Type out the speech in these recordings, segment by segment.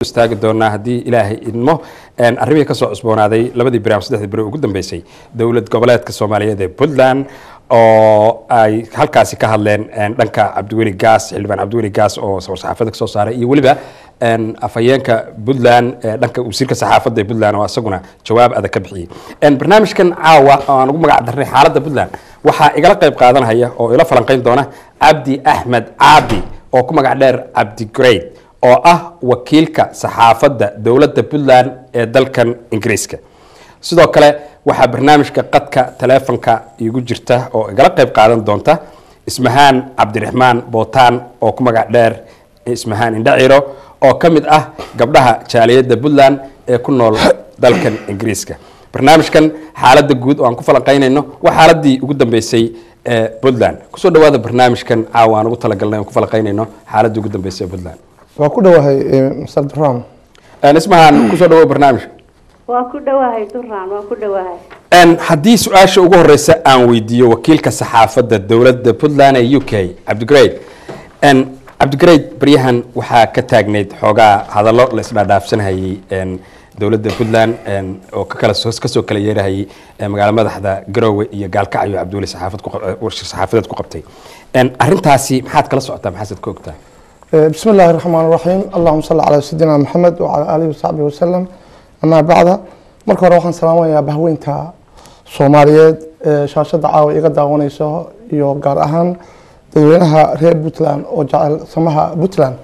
istaagi doonaa haddii ilaahay idmo arrimihii kasoo cusboonaaday labadii beri ama saddexdii beri ugu dambeysay dowlad goboleedka soomaaliyeed ee puntland oo ay halkaasi ka hadleen dhanka cabdiweli gaas xildhibaan cabdiweli gaas oo saxaafadda kasoo saaray iyo weliba afhayeenka puntland dhanka wasiirka saxaafadda ee puntland oo isaguna jawaab adag ka bixiyey barnaamijkan caawa oo aan ugu magac darnay xaaladda puntland waxaa igala qayb qaadanaya oo ila falanqeyn doona cabdi axmed caabi oo ku magac dheer cabdi great oo ah wakiilka saxaafadda dowladda puntland ee dalkan ingiriiska sidoo kale waxaa barnaamijka qadka taleefonka igu jirta oo igala qayb qaadan doonta ismahaan cabdiraxmaan bootaan oo ku magac dheer ismahaan indhaciro oo ka mid ah gabdhaha jaaliyadda puntland ee ku nool dalkan ingiriiska barnaamijkan xaaladda guud oo aan ku falanqeynayno waa xaaladii ugu dambeysay ee puntland kusoo dhawaada barnaamijkan caawa aan ugu talagalnay aan ku falanqeynayno xaaladii ugu dambeysay ee puntland waa ku dhowahay mr duram ismahaan kusoo dhawo barnaamijka waa ku dhowahay duraan waa ku dhowahay haddii su-aasha ugu horeysa aan weydiiyo wakiilka saxaafadda dowladda puntland ee u k cabdigrade cabdigrade baryahan waxaa ka taagneyd xoogaa hadallo la isdhaadhaafsanhayay dowladda puntland oo ka kala kasoo kala yeerahayay magaalo madaxda garoowe iyo gaalkacyo cabdiweli saxaafad warshir saxaafadeed ku qabtay arrintaasi maxaad kala socotaa maxaasad ka ogtaa bismi illaahi raxmaan raxiim allahuma salli calaa sayidina maxamed wacalaa aalihi wasaxbihi wasalam amaa bacda marka hore waxaan salaamayaa bahweynta soomaaliyeed ee shaashadda caawa iga daawaneyso iyo gaar ahaan dadweynaha reer puntland oo jecel samaha puntland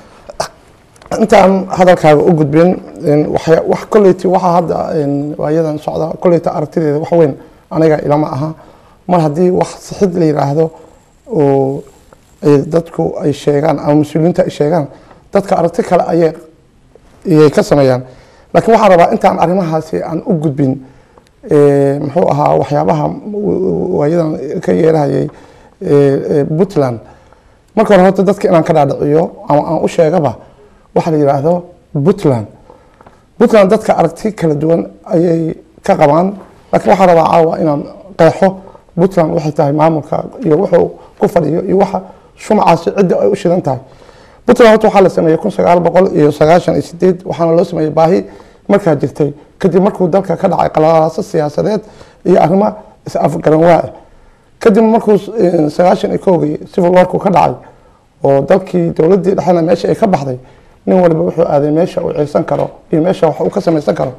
intaan hadalkaaga u gudbin wax kolleyti waxaa hadda waayadan socda kolleyta aragtideeda wax weyn aniga ilama aha mar haddii wax sixid la yiraahdo oo dadku ay sheegaan ama mas-uuliyiinta ay sheegaan dadka aragti kale ayay ayay ka sameeyaan laakiin waxaan rabaa intaan arrimahaasi aan u gudbin muxuu ahaa waxyaabaha waayadan ka yeerahayay puntland marka hore horta dadka inaan ka dhaadhiciyo ama aan u sheegaba waxaa la yidhaahdo puntland puntland dadka aragti kala duwan ayay ka qabaan laakiin waxaan rabaa caawa inaan qeexo puntland waxay tahay maamulka iyo wuxuu ku fadhiyo iyo waxa shumacaasi cidda ay u shidan tahay puntland horta waxaa la sameeyey kun sagaal boqol iyo sagaashan iyo sideed waxaana loo sameeyey baahi markaa jirtay kadib markuu dalka ka dhacay qalalaaso siyaasadeed iyo arrimo is-afgaranwaa kadib markuu sagaashan iyo kowgii civil warku ka dhacay oo dalkii dowladdii dhexena meesha ay ka baxday nin waliba wuxuu aaday meesha uu ciirsan karo iyo meesha wax uu ka samaysan karo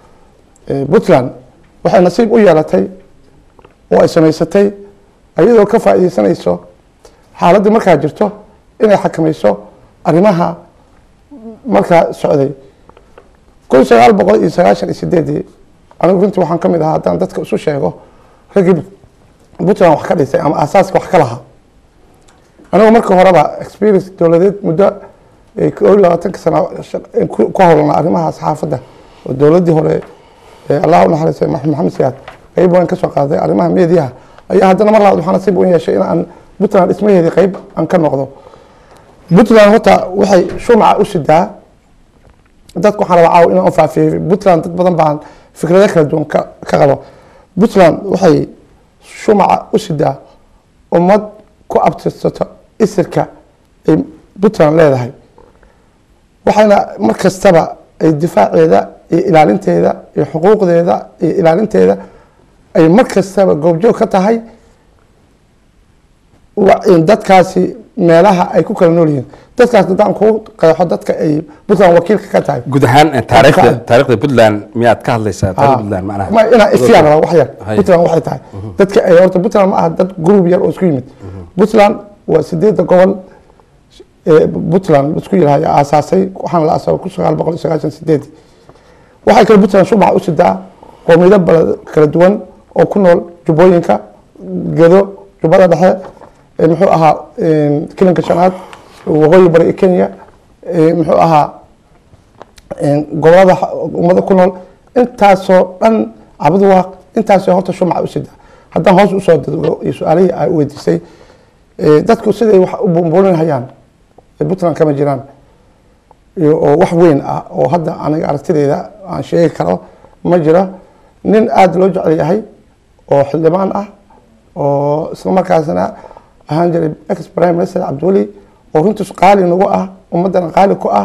puntland waxay nasiib u yeelatay oo ay samaysatay iyadoo ka faa'iideysanayso xaaladdii markaa jirto inay xakamayso arrimaha markaa socday kun sagaal boqol iyo sagaashan iyo sideedii anigu runtii waxaan ka mid ahaa haddaan dadka isu sheego raggii puntland wax ka dhisay ama aasaaska wax ka lahaa anigu marka horeba experience dowladeed muddo koo iyo labaatanka sano ku howlana arrimaha saxaafadda oo dowladdii hore allah u naxariistay maxamed siyaad qeyb weyn ka soo qaaday arrimaha meediyaha ayaa haddana mar labaad waxaa nasiib u yeeshay in aan puntland dhismaheedii qeyb aan ka noqdo puntland horta waxay shumaca u sidaa dadku waxaan rabaa caawa inaan u faafiyey puntland dad badan baan fikrado kala duwan ka ka qabo puntland waxay shumaca u sidaa ummad ku abtirsato isirka ay puntland leedahay waxayna mar kastaba ay difaaceeda iyo ilaalinteeda iyo xuquuqdeeda iyo ilaalinteeda ay mar kastaba goobjoog ka tahay dadkaasi meelaha ay ku kala nool yihiin dadkaas haddaan kuu qeexo dadka ay puntland wakiilka ka tahay guud ahaan taariikhda taariikhda puntland miyaad ka hadlaysaa taariikhda puntland macnaha ma inaa ifyaan rabaa wax yar Hay. puntland waxay tahay dadka ay horta puntland ma aha dad group yar oo isku yimid puntland waa sideedda gobol ee puntland isku yirahay aasaasay waxaana la aasaasay kun sagaal boqol iyo sagaashan sideed waxay kale puntland shumaca u sidaa qowmiyado bala- kala duwan oo ku nool jubbooyinka gedo jubbada dhexe ee muxuu ahaa kilinka shanaad waqooyi bari ee kenya ee muxuu ahaa gobolada ummada ku nool intaasoo dhan cabadu waa intaasoo horta shumaca u sida haddaan hoos usoo dego iyo su-aalihii ay weydiisay ee dadku siday wax u bumbuulinhayaan ee puntland kama jiraan iyo oo wax weyn ah oo hadda aniga aragtideyda aan sheegi karo ma jiro nin aada loo jecel yahay oo xildhibaan ah oo isla markaasna ahaan jiray ex prime minister cabdiweli oo runtiis qaali nagu ah ummadana qaali ku ah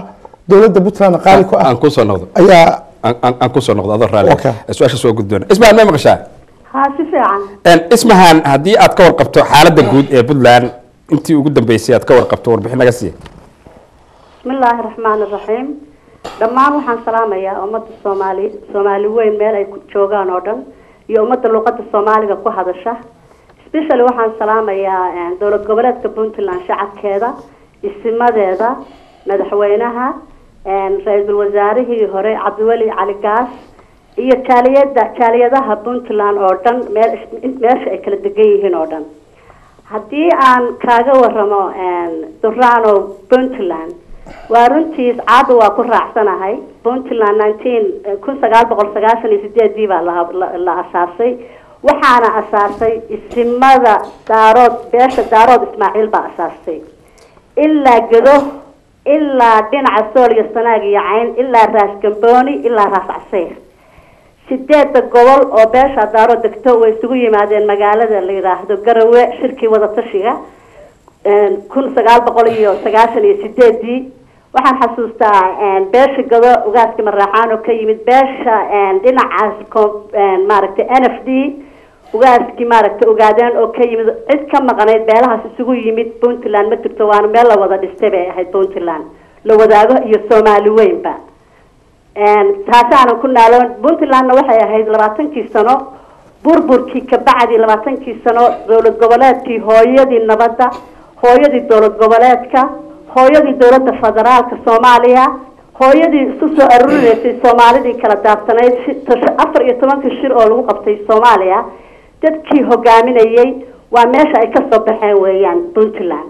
dowladda puntland qaali ku ah aan kusoo noqdo ayaa aan- aan aan kusoo noqdo adoo raalli Okay. su-aasha soo gudboona ismahan ma maqashaa haa si fiican Een, ismahan haddii aad ka warqabto xaaladda guud ee puntland intii ugu dambeysay aad ka warqabto warbixin naga siiya bismillaahi raxmaani raxiim dhammaan waxaan salaamayaa ummadda soomaali soomaali weyn meel ay ku joogaan oo dhan iyo ummadda luqadda soomaaliga ku hadasha specially waxaan salaamayaa eh, dowlad goboleedka puntland shacabkeeda isimadeeda madaxweynaha eh, ra-iisul wasaarihii hore cabdiweli cali gaas iyo jaaliyada jaaliyadaha puntland oo dhan meel meesha ay kala degan yihiin oo dhan haddii aan kaaga waramo durano puntland waa runtiis caada waa ku raacsanahay puntland nineteen kun sagaal boqol sagaashan iyo sideedii baa la la- la asaasay waxaana asaasay isimada daarood beesha daarood ismaaciil baa asaastay ilaa gedo ilaa dhinaca sool iyo sanaag iyo cayn ilaa raas gambooni ilaa raas caseyr sideedda gobol oo beesha daaro degto way isugu yimaadeen magaalada la yidhaahdo garawe shirkii wadatashiga kun sagaal boqol iyo sagaashan iyo sideedii waxaan xasuustaa beesha gado ugaaska maraaxaan oo ka yimid beesha dhinacaas ko- maaragtay n f d ugaaskii maaragtay ogaadeen oo ka yimid cid ka maqnayd beelahaas isugu yimid puntland ma jirto waana meel la wada dhistay bay ahayd puntland la wadaago iyo soomaali weynba taasaanan ku naaloon puntlandna waxay ahayd labaatankii sano burburkii kabacdi labaatankii sano dowlad goboleedkii hooyadii nabadda hooyadii dowlad goboleedka hooyadii dowladda federaalka soomaaliya hooyadii isu soo arurinaysay soomaalidii kala daabsanayd shi- tash- afar iyo tobankii shir oo lagu qabtay soomaaliya dadkii hogaaminayay waa meesha ay kasoo baxeen weeyaan puntland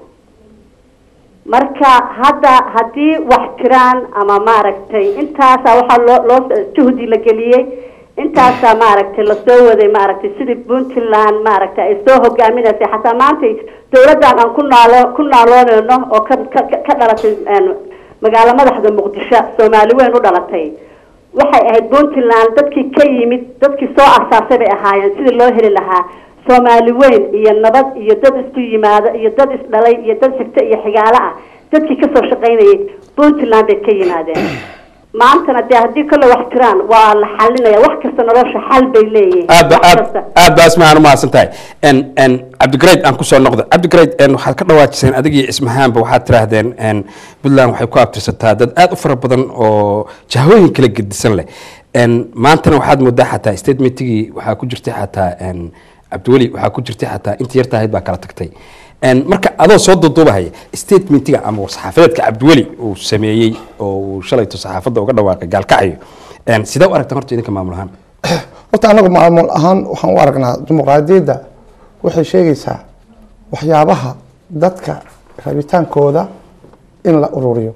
marka hadda haddii wax jiraan ama maaragtay intaasaa waxaa loo loo juhdi la geliyey intaasaa maaragtay lasoo waday maaragtay sidii puntland maaragtay ay soo hogaaminaysay xataa maanta dowladdan aan ku naalo ku naalooneyno oo ka ka ka dhalatay een, magaalo madaxda muqdisho soomaali weyn u dhalatay waxay ahayd puntland dadkii ka yimid dadkii soo asaasay bay ahaayeen sidii loo heli lahaa soomaali weyn iyo nabad iyo dad isku yimaado iyo dad isdhalay iyo dad xigto iyo xigaalo ah dadkii kasoo shaqaynayay puntland bay ka yimaadeen maantana dee haddii kale wax jiraan waa la xalinaya wax kasta nolosha xal bay leeyihiin aad ba Wax aad kasta. aad baa ismahaan umahadsan tahay n n cabdigrade aan kusoo noqdo cabdigrade n waxaad ka dhawaajiseen adigii ismahaanba waxaad tiraahdeen n puntland waxay ku abtirsataa dad aad u fara badan oo jahooyin kala gedisan leh n maantana waxaad moodaa xataa statementigii waxaa ku jirtay xataa n cabdiweli waxaa ku jirtay xataa intii yarta ahayd baa kala tagtay n marka adoo soo duuduubahaya statementiga ama saxaafadeedka cabdiweli uu sameeyey oo uu shalayto saxaafadda uga dhawaaqay gaalkacyo n sidee u aragtaan horta idinka maamul ahaan horta anagu maamul ahaan waxaan u aragnaa dimuqraadiyadda waxay sheegaysaa waxyaabaha dadka rabitaankooda in la ururiyo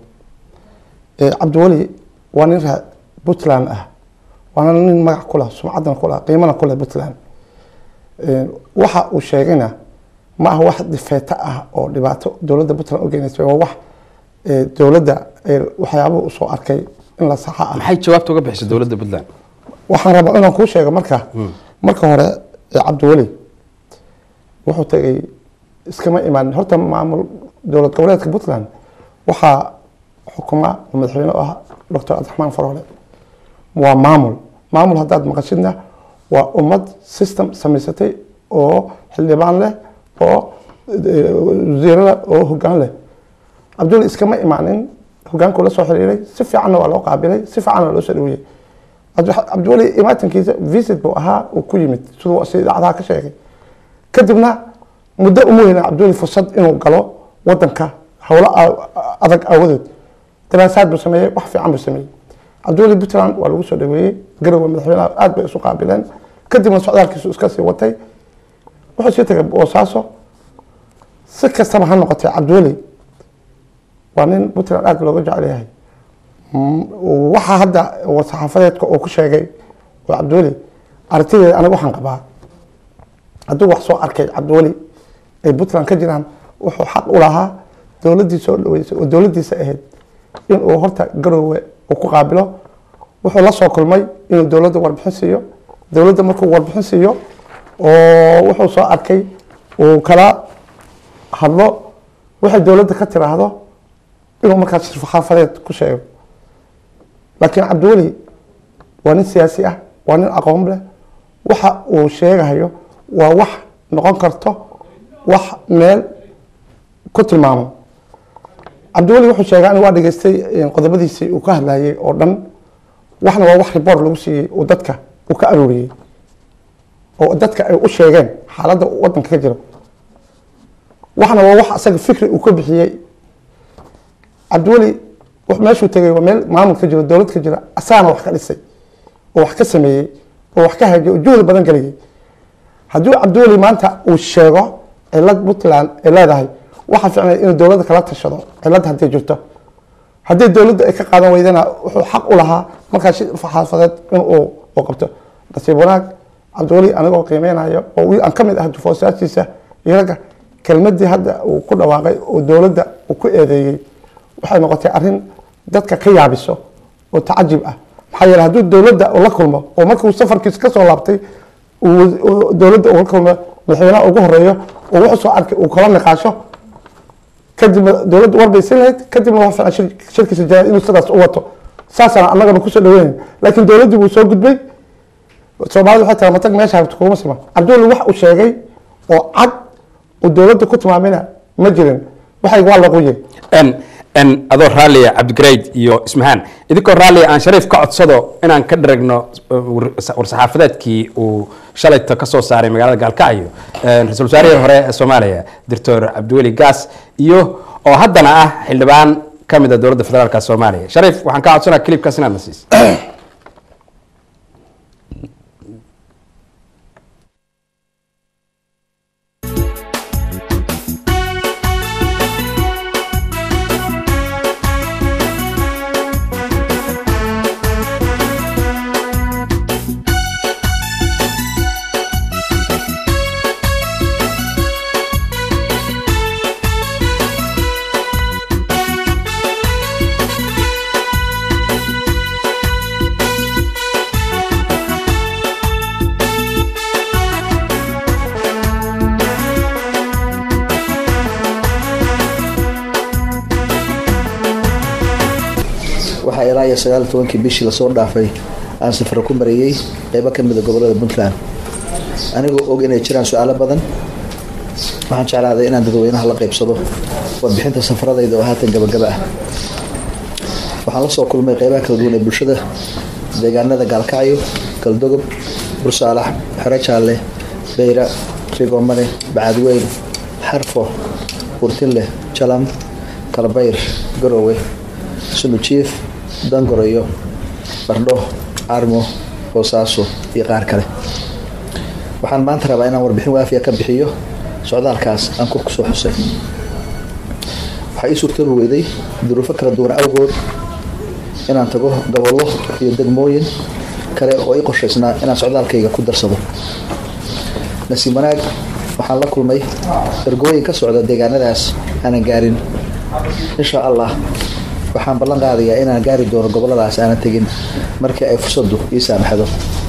Eh, cabdiweli waa nin ra- puntland ah waana nin magac ku leh sumcadan ku leh qiimana ku leh puntland Eh, waxa uu sheegayna ma aha wax difeeto ah oo dhibaato dowladda puntland u geynaysa waa wax eh, dowladda eh, waxyaabuhu usoo arkay in la saxa ah maxay jawaabta uga bixisay dowladda puntland waxaan rabaa inaan kuu sheego marka marka hore ee cabdiweli wuxuu tagay iskama imaanin horta maamul dowlad goboleedka puntland waxaa xukuma oo madaxweyne u ah doctor cabdiraxmaan faroole waa maamul maamul haddaad maqashidna waa ummad system samaysatay oo xildhibaan leh oo eh, wasiiro leh oo hoggaan leh cabdiweli iskama imaanin hogaankuu la soo xiriiray si fiicanna waa loo qaabilay si fiicanna loo soo dhaweeyey Cabdi- cabdiweli imaatankiisa visit buu ahaa uu ku yimid siduu si idaacadaha ka sheegay kadibna muddo uma weyna cabdiweli fursad inuu galo wadanka howlo a- adag aawadood daraasaad buu sameeyey wax fiican buu sameeyey cabdiweli puntland waa lagu soo dhaweeyey garowe madaxweynaha aad bay isu qaabileen kadibna socdaalkiisu iska sii watay wuxuu sii tagay boosaaso si kastaba ha noqotee cabdiweli waa nin puntland aad looga jecel yahay waxaa hadda saxaafadeedka uu ku sheegay oo cabdiweli aragtideeda aniga waxaan qabaa hadduu wax soo arkay cabdiweli ay puntland ka jiraan wuxuu xaq u lahaa dowladdii soo dhaweysay oo dowladdiisa ahayd inuu horta garoowe uu ku qaabilo wuxuu la soo kulmay inuu dowladda warbixin siiyo dowladda markuu warbixin siiyo oo wuxuu soo arkay uu kala hadlo waxay dowladda ka tiraahdo inuu markaas saxaafadeed ku sheego laakiin cabdiweli waa nin siyaasi ah waa nin aqoon leh waxa uu sheegayo waa wax noqon karto wax meel ku tilmaamo cabdiweli wuxuu sheegaa in waa dhageystay qodobadiisii uu ka hadlayay oo dhan waxna waa wax ribor lagu siiyey uu dadka uu ka arooriyey oo dadka ay u sheegeen xaaladda wadanka ka jiro waxna waa wax asaga fikri uu ka bixiyey cabdiweli meeshuu tegay waa meel maamul ka jiro dowlad ka jira asaana wax ka dhisay oo wax ka sameeyey oo wax ka hagiyay oo juhdi badan geliyay haddii cabdiweli maanta uu sheego cilad puntland ay leedahay waxaa ficnay inuu dowladda kala tashado cilad hadday jirto haddii dowladda ay ka qaadan weydana wuxuu xaq u lahaa markaa shi xaafadeed in uu qabto nasiib wanaag cabdiweli anigoo qiimeynayo oo wiil aan ka mid ah dufoosaashiisa iyo ragga kelmadii hadda uu ku dhawaaqay oo dowladda uu ku eedeeyey waxay noqotay arrin dadka ka yaabiso oo tacajib ah maxaa yeele hadduu dowladda uu la kulmo oo markuu safarkiisa kasoo laabtay dowladda uu la kulmo madaxweynaha ugu horeeyo oo wuxuu soo arkay uu kala niqaasho kadibna dowladda warbaysan lahayd kadibna waa fiican shirkiisa jaa inuu sidaas u wato saasaan annagana kusoo dhaweynayn laakiin dowladdii buu soo gudbay soomaalida waxay tahay matag meesha habta kuma sima cabdiweli wax uu sheegay oo cad uu dowladda ku tilmaamayna ma jirin waxay waa laquye adoo raalliya cabdigarayd iyo ismahaan idinkoo raalliya aan shariif ka codsado inaan ka dharagno war-saxaafadeedkii uu shalayta ka soo saaray magaalada gaalkacyo ra-isul wasaarihii hore ee soomaaliya doctor cabdiweli gaas iyo oo haddana ah xildhibaan ka mid a dowladda federaalka soomaaliya shariif waxaan ka codsanaa clipkaas inaad na siiso waxaa ilaa iyo sagaal iyo tobankii bishii lasoo dhaafay aan safaro ku marayey qeybo ka mida gobolada puntland anigoo og inay jiraan su-aalo badan waxaan jeclaaday inaan dadweynaha la qeybsado warbixinta safaradayda oo haatan gabagaba ah waxaan la soo kulmay qeybaha kala duwan ee bulshada deegaanada gaalkacyo galdogob bursaalax xero jaalle beyra rigomane bacadweyn xarfo urtinleh jalam kalbayr garowe sunujiif dangoroyo bardho armo boosaaso iyo qaar kale waxaan maanta rabaa inaan warbixin waafiya ka bixiyo socdaalkaas aan kur kusoo xusay waxaa ii suurtoobi weyday duruufo kala duwan awgood inaan tago gobollo iyo degmooyin kale oo ii qorshaysnaa inaan socdaalkayga ku darsado nasiib wanaag waxaan la kulmay ergooyin ka socda deegaanadaas aanan gaarin insha allah waxaan ballan qaadayaa inaan gaari doono goboladaas aanan tegin markii ay fursaddu ii saamaxdo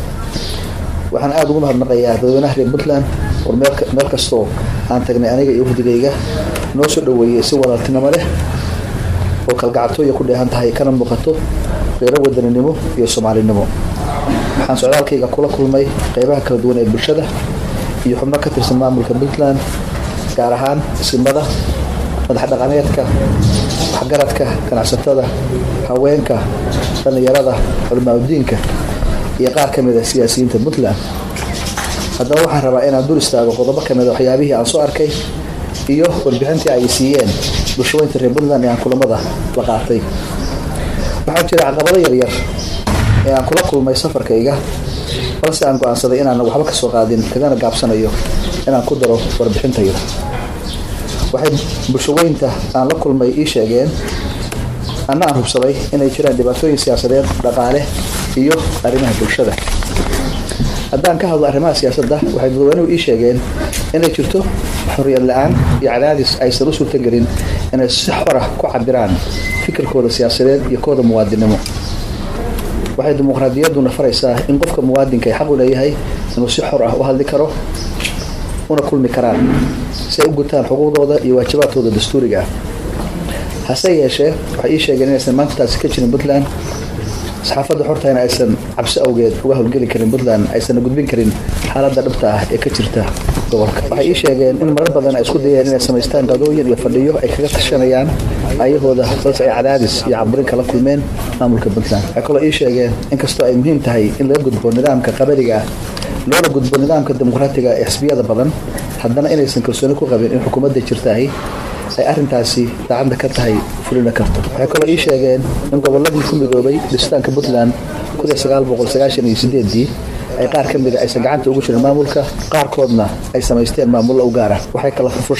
waxaan aada ugu mahadnaqayaa dadweynaha reer puntland war meel kastoo aan tagnay aniga iyo wafdigayga noo soo dhoweeyey si walaaltinimo leh oo kalgacatooya ku dheehan tahay kana muuqato reero wadaninimo iyo soomaalinimo waxaan socdaalkayga kula kulmay qeybaha kala duwan ee bulshada iyo xubno ka tirsan maamulka puntland gaar ahaan simada madax dhaqameedka waxgaradka ganacsatada haweenka dhallinyarada culimaadudiinka iyo qaar ka mida siyaasiyiinta puntland haddaba waxaan rabaa inaan dul istaago qodobo ka mida waxyaabihii aan soo arkay iyo warbixintii ay siiyeen bulshaweynta reer puntland ee aan kulamada la qaatay waxaa jira caqabado yaryar ee aan kula kulmay safarkayga balse aan go-aansaday inaanan waxba ka soo qaadin kagana gaabsanayo inaan ku daro warbixintayda waxay bulshaweynta aan la kulmay ii sheegeen anna aan hubsaday inay jiraan dhibaatooyin siyaasadeed dhaqaale iyo arrimaha bulshada haddaan ka hadlo arrimaha siyaasadda waxay dadweynuhu ii sheegeen inay jirto xorriyad la-aan iyo cadaadis aysan u suurtagelin inay si xora ku cabiraan fikirkooda siyaasadeed iyo kooda muwaadinnimo waxay dimuqraadiyadduna faraysaa in qofka muwaadinka ay xaq u leeyahay inuu si xor ah u hadli karo una kulmi karaan si ay u gutaan xuquuqdooda iyo waajibaadkooda dastuuriga ah hase yeeshee waxay ii sheegeen inaysan maanta taasi ka jirin puntland saxaafadda xortayna aysan cabsi awgeed uga howlgeli karin puntland aysan gudbin karin xaaladda dhabta ah ee ka jirta gobolka waxay ii sheegeen in marar badan ay isku dayeen inay samaystaan qadooyin iyo fadhiyo ay kaga tashanayaan ayahooda balse ay cadaadis iyo caburin kala kulmeen maamulka puntland waxay kaloo ii sheegeen inkastoo ay muhiim tahay in laga gudbo nidaamka qabaliga ah loona gudbo nidaamka dimuqraatiga ee xisbiyada badan haddana inaysan kalsooni ku qabin in xukuumadda jirtaahi ay arrintaasi daacadda ka tahay fulina karto waxay kaloo ii sheegeen in gobolladii ku midoobay dhisitaanka puntland dii ay qaar ka mida aysan gacanta ugu jirin maamulka qaarkoodna ay samaysteen maamullo u gaara waxay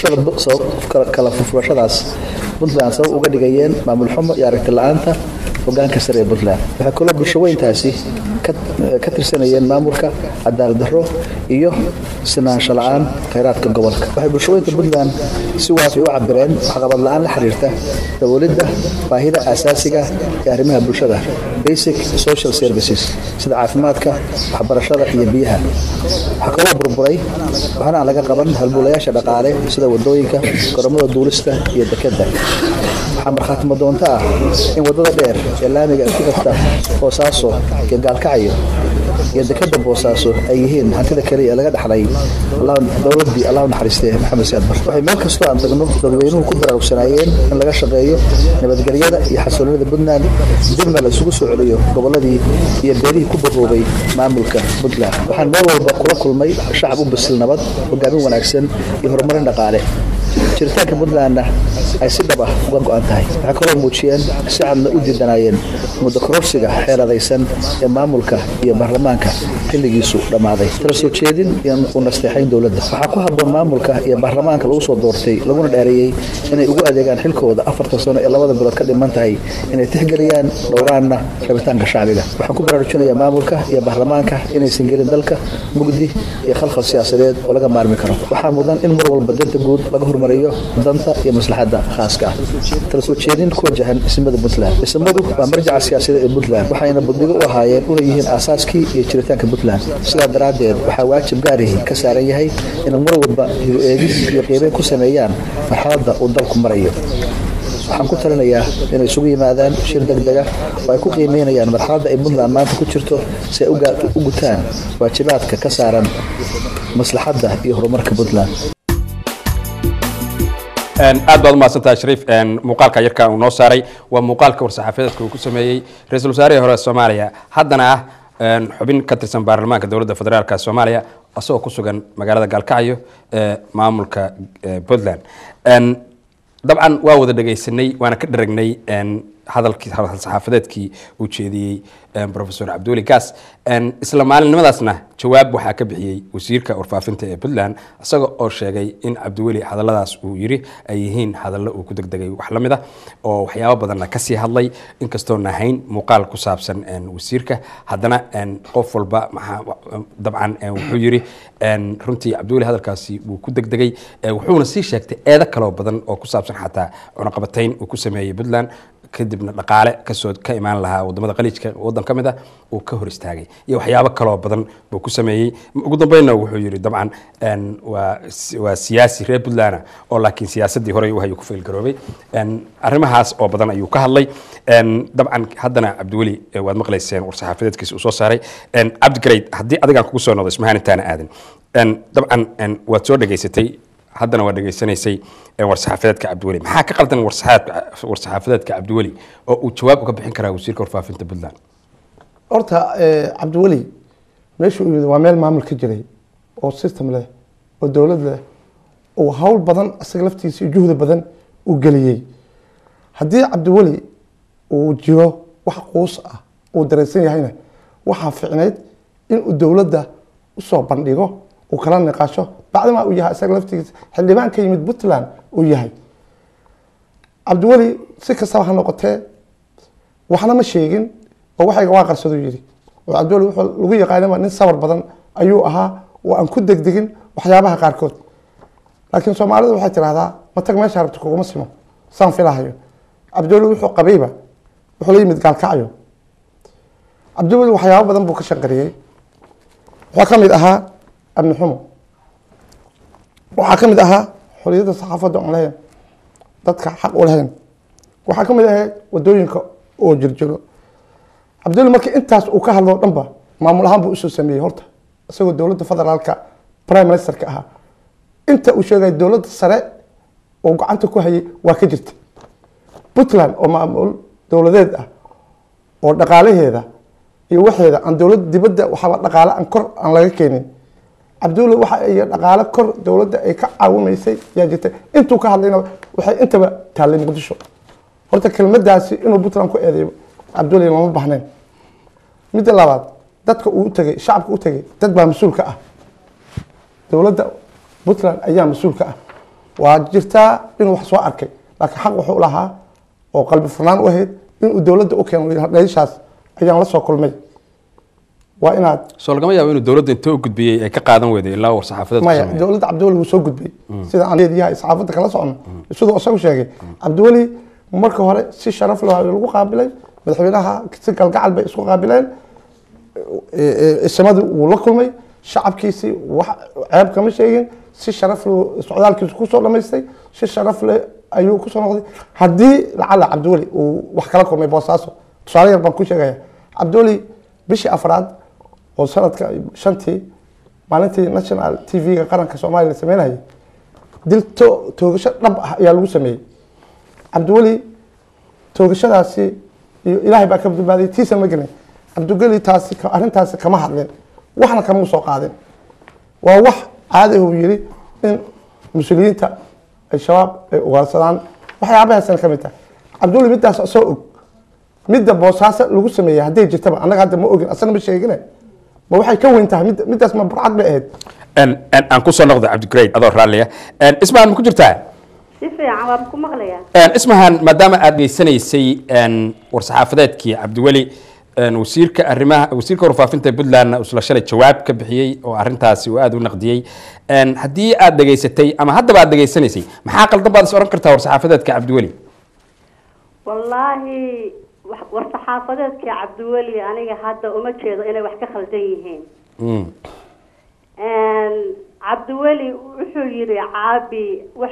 kala furfurashadaas puntland sabab uga dhigayeen maamul xumo iyo aragti la-aanta hogaanka sare ee puntland waxay kaloo bulshaweyntaasi ka tirsanayeen maamulka cadaalad darro iyo sinaansho la-aan khayraadka gobolka waxay bulshaweynta puntland si waafi u cabireen waxqabad la-aan la xiriirta daboolidda baahida aasaasiga ee arrimaha bulshada basic social services sida caafimaadka waxbarashada iyo biyaha waxaa kaloo burburay waxaana aan laga qaban halbuulayaasha dhaqaale sida wadooyinka goromada duulista iyo dekeda waxaa markhaatimo doonto ah in wadada dheer ee laamiga ay ku xirta boosaaso iyo gaalkacyo iyo dekeda boosaaso ay yihiin hantida kaliya ee laga dhaxlay dowladii allah naxariistee maxamed siyaad bar waxay meel kastoo aan tagno dadweynuhu ku baraarugsanaayeen in laga shaqeeyo nabadgelyada iyo xasiloonida puntland dibna la isugu soo celiyo goboladii iyo beelihii ku bahoobay maamulka puntland waxaan meel walba kula kulmay shacab u bisil nabad hogaamin wanaagsan iyo horumarin dhaqaale jiritaanka puntlandna ay si dhab ah uga go-an tahay waxay kaloo muujiyeen si cadna u diidanaayeen muddo kororsiga xeeladaysan ee maamulka iyo baarlamaanka xilligiisu dhammaaday tala soo jeedin iyo u nasteexayn dowladda waxaa ku habboon maamulka iyo baarlamaanka lagu soo doortay laguna dheereeyey inay ugu adeegaan xilkooda afartan sano ee labada bilood ka dhiman tahay inay tixgeliyaan dhowraanna rabitaanka shacbiga waxaan ku baraarujinayaa maamulka iyo baarlamaanka inaysan gelin dalka mugdi iyo khalkhal siyaasadeed oo laga maarmi karo waxaa mudan in mar walba danta guud laga hormariyo danta iyo maslaxadda khaaska ah tala soo jeedin ku wajahan ismada puntland ismadu waa marjaca siyaasadeed ee puntland waxayna buddigo u ahaayeen una yihiin aasaaskii iyo jiritaanka puntland sidaa daraaddeed waxaa waajib gaarihi ka saaran yahay inay mar walba hiru eegis iyo qiimeyn ku sameeyaan marxaladda uu dalku marayo waxaan ku talinayaa inay isugu yimaadaan shir deg dega oo ay ku qiimeynayaan marxaladda ay puntland maanta ku jirto si ay u gutaan waajibaadka ka saaran maslaxadda iyo horumarka puntland aad baad umahadsantahay shariif muuqaalka yarka uu noo saaray waa muuqaalka war-saxaafadeedka uu ku sameeyey ra-iisul wasaarihii hore soomaaliya haddana ah xubin ka tirsan baarlamaanka dowladda federaalk soomaaliya asagoo ku sugan magaalada gaalkacyo ee maamulka puntland dabcan waa wada dhegaysanay waana ka dharagnay hadalkii saxaafadeedkii uu jeediyey profesor cabdiweli gaas isla maalinimadaasna jawaab waxaa ka bixiyey wasiirka warfaafinta ee puntland isaga oo sheegay in cabdiweli hadalladaas uu yiri ay yihiin hadallo uu ku degdegay wax la mid ah oo waxyaabo badanna kasii hadlay inkastoon ahayn muuqaal ku saabsan wasiirka haddana qof walba dabcan wuxuu yiri runtii cabdiweli hadalkaasi wuu ku degdegay wuxuuna sii sheegtay eedo kaloo badan oo ku saabsan xataa cunaqabatayn uu ku sameeyey puntland kadibna dhaqaale kasoo ka imaan lahaa wadamada qaliijka wadan ka mid ah uu ka hor istaagay iyo waxyaabo kaloo badan buu ku sameeyey ugu dambeynna wuxuu yidhi dabcan waa siyaasi reer puntland oo laakiin siyaasadii horey u hayo ku faylgaroobay arrimahaas oo badan ayuu ka hadlay dabcan haddana cabdiweli waad maqlayseen war-saxaafadeedkiisa uu soo saaray cabdigareyd haddii adigaan kugu soo noqdo ismahaan intaana aadan dabcan waad soo dhegaysatay haddana waa dhegaysanaysay war-saxaafadeedka cabdiweli maxaa ka qaldan war-saxaafadeedka cabdiweli oo uu jawaab uga bixin karaa wasiirka warfaafinta puntland horta cabdiweli meesha uu yimid waa meel maamul ka jiray oo system leh oo dowlad leh oo hawl badan isaga laftiisa iyo juhdi badan uu geliyey haddii cabdiweli uu jiro wax quus ah uu dareensan yahayna waxaa ficnayd inuu dowladda usoo bandhigo uu kala niqaasho bacdama uu yahay isaga laftigiisa xildhibaan ka yimid puntland uu yahay cabdiweli si kastaba ha noqotee waxna ma sheegin oo waxayga waa qarsado yidhi oo cabdiweli wuxuu lagu yaqaanaba nin sabar badan ayuu ahaa oo aan ku degdegin waxyaabaha qaarkood laakiin soomaalidu waxay tidhahdaa matag meesha rabta kuguma simo saan filahayo cabdiweli wuxuu qabayba wuxuu la yimid gaalkacyo cabdiweli waxyaabo badan buu ka shanqariyey waxaa ka mid ahaa amni xumo waxaa ka mid ahaa xoriyadda saxaafadda aan lahayn dadka xaq u lahayn waxaa ka mid ahayd wadooyinka oo jirjiro cabdulli markii intaas uu ka hadlo dhanba maamul ahaan buu usoo sameeyey horta isagoo dowladda federaalka prime ministerka ahaa inta uu sheegay dowladda sare oo gacanta ku hayay waa ka jirta puntland oo maamul dowladeed ah oo dhaqaalaheeda iyo waxeeda aan dowladda dibadda waxaaba dhaqaale aan kor aan laga keenin cabdulle waxa iyo dhaqaale kor dowladda ay ka caawimaysay yaa jirta intuu ka hadlayna waxay intaba taallay muqdisho horta kelmadaasi inuu puntland ku eedeeyo cabdulle lama bahnayn midda labaad dadka uu tagay shacabka u tagay dad baa mas-uul ka ah dowladda puntland ayaa mas-uul ka ah waa jirtaa inuu wax soo arkay laakiin xaq wuxuu lahaa oo qalbi furnaan u ahayd inuu dowladda u keeno dheeshaas ayaan la soo kulmay waa inaad soo lagama yaabo inuu dowladda inta u gudbiyey ay ka qaadan weyday ilaa war saxaafadeed maya dowladda cabdiweli wuu soo gudbay sida aan leediyahay saxaafadda kala socono siduu isagu sheegay cabdiweli marka hore si sharaf leh lagu qaabilay madaxweynaha si galgacal bay isku qaabileen isamadii wuu la kulmay shacabkiisii wax ceeb kama sheegin si sharaf leh socdaalkiisu kusoo dhamaystay si sharaf leh ayuu kusoo noqday haddii lacala cabdiweli uu wax kala kulmay boosaaso tusaale yar baan ku sheegaya cabdiweli bishii afraad oo sanadka shantii maalintii national t v-ga qaranka soomaaliya la sameynayay dil to toogasho dhab ah ayaa lagu sameeyey cabdiweli toogashadaasi iyo ilaahay baa ka badbaadiyay tiisa ma gelin cabdiweli taasi arrintaasi kama hadlin waxna kama soo qaadin waa wax caadi uu yiri in mas-uuliyiinta ay shabaab ay ugaarsadaan waxyaabahaasna ka mid tahay cabdiweli midaas soo og midda boosaaso lagu sameeyey hadday jirtaba annaga hadda ma ogin asana ma sheegine ma waxay ka weyn tahay mid- midaas ma burcad bay ahayd aan kusoo noqdo cabdigrade adoo raalliya ismahan ma ku jirtaa si fiican waan ku maqlayaa ismahan maadaama aad geysanaysay war-saxaafadeedkii cabdiweli wasiirka arrimaha wasiirka warfaafinta puntlandna isla shalay jawaab ka bixiyey oo arrintaasi uu aada u naqdiyey haddii aad dhegaysatay ama haddaba aad dhegaysanaysay maxaa qaldan baad is oran kartaa war-saxaafadeedka cabdiweli wallaahi wax- war-saxaafadeedkii cabdiweli aniga hadda uma jeedo inay wax ka khaldan yihiin Mm. cabdiweli wuxuu yidhi caabi wax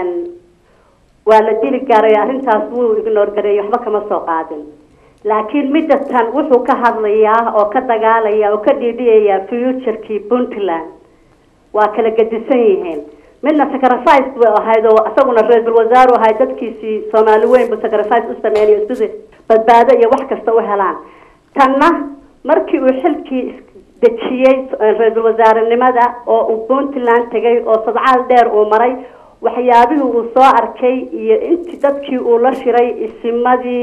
waa la dili garay arrintaas wuu ignoor gareeyey waxba kama soo qaadin laakiin midda tan wuxuu ka hadlayaa oo ka dagaalaya oo ka dhiidhiyayaa futurkii puntland waa kala gedisan yihiin midna sacrifice bay ahayd oo isaguna ra-iisul wasaare ahayd dadkiisii soomaali weyn buu sacrifice u sameynayo sidii badbaado iyo wax kasta u helaan tanna markii uu xilkii dejiyey ra-iisul wasaarenimada oo uu puntland tegay oo sadcaal dheer uu maray waxyaabihii uu soo arkay iyo intii dadkii uu la shiray isimadii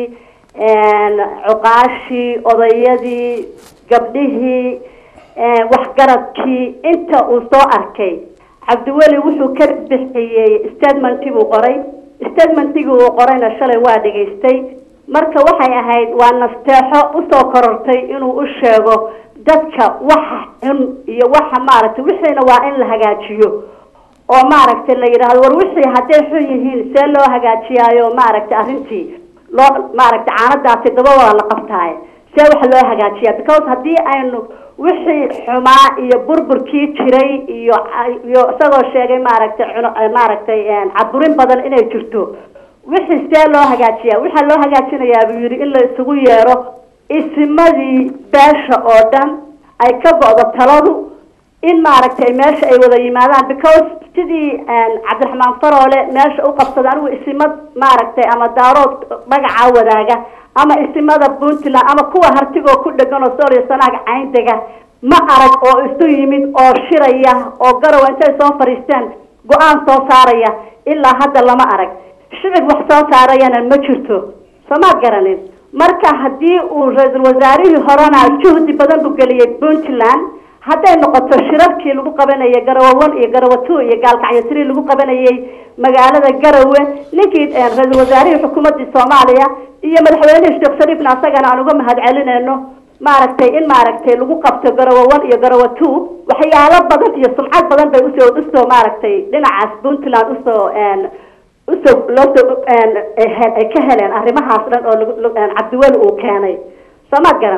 cuqaashii odayadii gabdhihii waxgaradkii inta uu soo arkay cabdiweli wuxuu ka bixiyey statementii buu qoray statementigii uu qorayna shalay waa dhegaystay marka waxay ahayd waa nasteexo usoo korortay inuu u sheego dadka waxa xun iyo waxa maaragtay wixiina waa in la hagaajiyo oo maaragtay la yidhaahdo war wixii hadday xun yihiin see loo hagaajiyaayo maaragtay arrintii loo maaragtay caanadaasi daba waa la qabtaaye see wax loo hagaajiyaa because haddii aynu wixii xumaa iyo burburkii jiray iyo iyo isagoo sheegay maaragtay cuno maaragtay caburin badan inay jirto wixii see loo hagaajiyaa waxaa loo hagaajinayaa buu yidhi in la isugu yeero isimadii beesha oo dhan ay ka go-do taladu in maaragtay meesha ay wada yimaadaan because sidii cabdiraxmaan faroole meesha u qabsada anigu isimad maaragtay ama daarood magacaa wadaaga ama isimada puntland ama kuwa hartigoo ku dhegan oo sooriya sanaaga cayndega ma arag oo isu yimid oo shiraya oo garowa intay soo fadhiisteen go-aan soo saaraya ilaa hadda lama arag shicib wax soo saarayana ma jirto soomaad garanin marka haddii uu ra-iisul wasaarihii horena juhdi badan buu geliyey puntland hadday noqoto shirarkii lagu qabanayay garawe one iyo garawe two iyo gaalkacyo three lagu qabanayay magaalada garawe ninkii ra-iisul wasaarihii xukuumaddii soomaaliya iyo madaxweynihii sheekh shariifna asagana aan uga mahad celinayno maaragtay in maaragtay lagu qabto garawe one iyo garawe two waxyaalo badan iyo sumcad badan bay usoo usoo maaragtay dhinacaas puntland usoo usoo loosoo ay ka heleen arrimahaas dhan oo cabdiweli uu keenay soomaad garan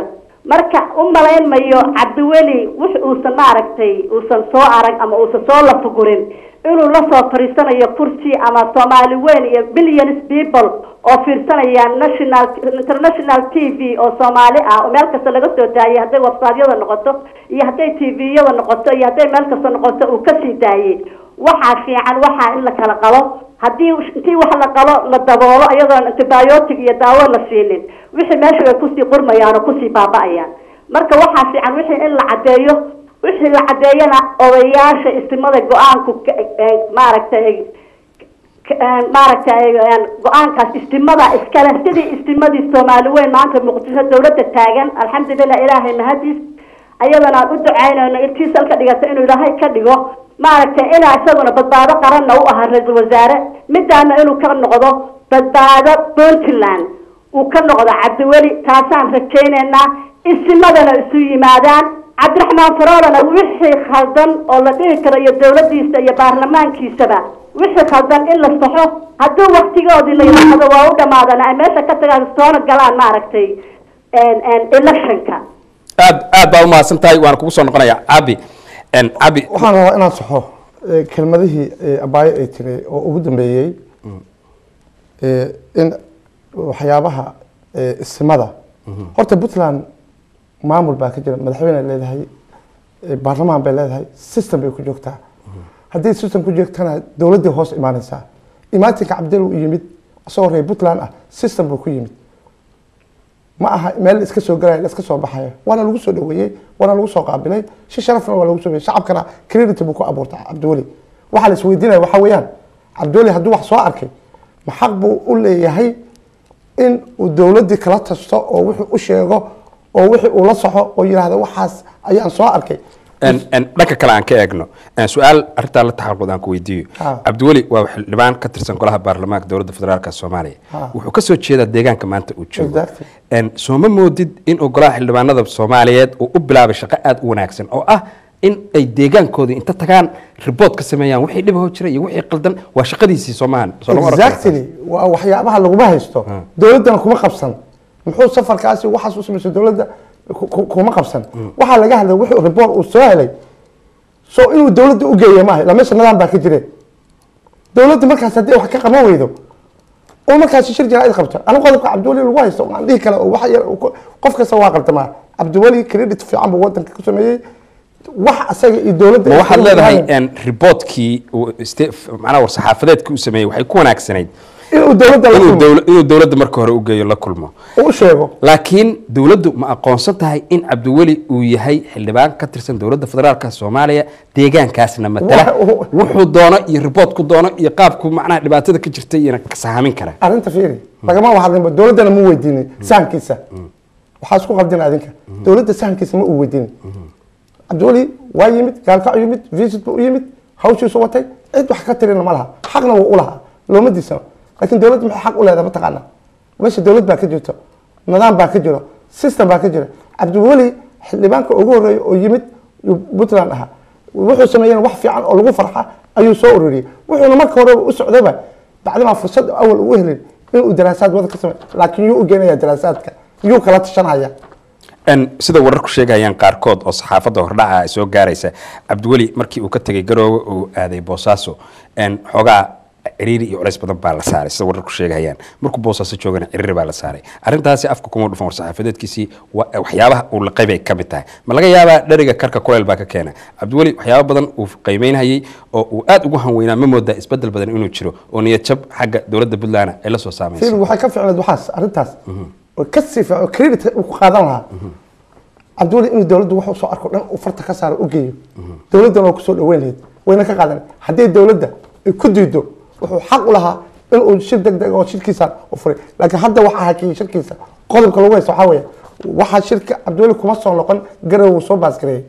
marka u malayn mayo cabdiweli wix uusan maaragtay uusan soo arag ama uusan soo lafugurin inuu lasoo fariisanayo kursi ama soomaali weyn iyo billions people oo fiirsanaya national international t v oo soomaali ah oo meel kasta laga soo daayay hadday websiteyada noqoto iyo hadday t v-yada noqoto iyo hadday meel kasta noqoto uu kasii daayay waxaa fiican waxaa in la kala qalo haddii intii wax la qalo la daboolo iyadoon antibiotic iyo daawo la siinin wixii meesha ay kusii qurmayaan oo kusii baaba-ayaan marka waxaa fiican wixii in la caddeeyo wixii la caddeeyana odayaasha istimada go-aanku maaragtay maaragtay go-aankaas istimada iskale sidii istimadii soomaali weyn maanta muqdisho dawladda taagan alxamdulilah ilaahay mahadiis ayadana aan u ducaynayno intii salka dhigata inuu ilaahay ka dhigo maaragtay inaa isaguna badbaado qaranna u ahaa ra-iisul wasaare midaana inuu ka noqdo badbaado puntland uu ka noqdo cabdiweli taasaan rajaynaynaa isimadana isu yimaadaan cabdiraxmaan faroolana wixii khaldan oo la dhihi karo iyo dawladiisa iyo baarlamaankiisaba wixii khaldan in la saxo haddii waktigoodii la yidhaahdo waa u dhamaadana ay meesha ka tagaan soona galaan maaragtay electionka aad aad baa umahadsan tahay waana kugu soo noqonaya cabi cabi waxaan rabaa inaan saxo eh, kelmadihii eh, abaayo ay tiri oo ugu dambeeyey eh, in waxyaabaha eh, isimada horta puntland maamul baa ka jira madaxweyne leedahay eh, baarlamaan bay leedahay system bay ku joogtaa haddii system ku joogtana dowladdii hoos imaanaysaa imaatinka cabdil u yimid isagoo reer puntland ah system buu ku yimid ma aha meel iska soo galaya iska soo baxaya waana lagu soo dhaweeyey waana lagu soo qaabilay si sharafna waa lagu soo dhaweeyey shacabkana credit buu ku abuurtay cabdiweli waxaa la isweydiinaya waxa weeyaan cabdiweli hadduu wax soo arkay ma xaq buu u leeyahay in uu dowladdii kala tasto oo wixii u sheego oo wixii uu la soxo oo yidhaahdo waxaas ayaan soo arkay En- en dhanka kale aan ka eegno En su-aal arrintaa la taxalqud aan ku weydiiyo Ha. cabdiweli waa xildhibaan ka tirsan golaha baarlamaanka dowladda federaalka soomaaliya Ha. wuxuu ka soo jeedaa deegaanka maanta uu joogo Exactly. En sooma moodid in uu golaha xildhibaanada soomaaliyeed uu u bilaabay shaqo aada u wanaagsan oo ah in ay deegaankooda inta tagaan ribood ka sameeyaan wixii dhibahoo jira iyo wixii qaldan waa shaqadiisii soomahan soo lama oran karo. exactly waa waxyaabaha laguma haysto dowladdana kuma qabsan muxuu safarkaasi waxaas u samayso dowladda ku- ku- kuma qabsan waxaa laga hadlay wuxuu report uu soo helay so inuu dowladda u geeya maaha ilaa meesha nidaam baa ka jire dowladda markaas haddii wax ka qaban weydo oo markaasi shir jaraa'id qabto aniga qodobka cabdiweli lagu haysto aan dhihi kale oo wax yar uu ku- qof kasta waa qaldamaa cabdiweli credit fiican buu wadanka ku sameeyey wax asaga iyo dowladda ma ay waxaad isku leedahay yimaadeen. en riboodkii uu iste- macnaha war-saxaafadeedkii uu sameeyey waxay ku wanaagsanayd inuu dowladda la inuu kulmo dowla- inuu dowladda marka hore u geeyo la kulmo oo u sheego laakiin dowladdu ma aqoonsan tahay in cabdiweli uu yahay xildhibaan ka tirsan dowladda federaalka soomaaliya deegaankaasna matala Wa- wuxuu doono iyo riboodku doono iyo qaabku macnaha dhibaatada ka jirta iyana ka sahamin kara arrinta fiiri lagama wahadlinba dowladdana mu weydiinin sahankiisa waxaa isku qaldina adinka dowladda sahankiisa ma uu weydiinin cabdiweli waa yimid gaalkac u yimid visit buu u yimid hawshiisu watay cid wax ka tirina ma laha xaqna wuu u lahaa looma diisano laakiin dowladda maxay xaq u leedahay mataqaana meesha dowlad baa ka jirto nidaam baa ka jiro system baa ka jira cabdiweli xildhibaanka ugu horreeya oo yimid yuu puntland ahaa wuxuu sameeyeen wax fiican oo lagu farxa ayuu soo ururiyey wuxuuna marka horeba u socdaba bacdimaa fursad awal uu helin inuu daraasaad wada ka sameeyo laakiin yuu u geenaya daraasaadka yuu kala tashanaya En sida wararku sheegayaan qaarkood oo saxaafadda hordhaca ay soo gaaraysa cabdiweli markii uu ka tegay garoowe uu aaday boosaaso en xoogaa ciriiri iyo culays badan baa la saaray sida wararku sheegayaan markuu boosaaso joogana ciriiri baa la saaray arrintaasi afka kuma dhufan war-saxaafadeedkiisii wa- waxyaabaha uu la qaybay ka mid tahay ma laga yaabaa dheriga karka kuleyl baa ka keena cabdiweli waxyaaba badan uu qiimeynhayay oo uu aad ugu hanweynaa ma moodaa isbedel badan inuu jiro oo niyad jab xagga dowladda puntland ay la soo fiil saamayso waxay ka ficneed waxaas arrintaas oo ka sii fiican oo credit uu ku qaadan lahaa cabdiweli inuu dowladdu wax uu soo arko dhan uu farta ka saaro u geeyo dowladdana waa kusoo dhaweyn lahayd wayna ka qaadan haddii dowladda ay ku diido wuxuu xaq u lahaa inuu shir deg deg oo shirkiisa u furay laakiin hadda waxaa hakiyey shirkiisa qodobka lagu haysto waxaa weeye waxaa shirka cabdiweli kuma soo noqon garow wuu soo baasgareeyey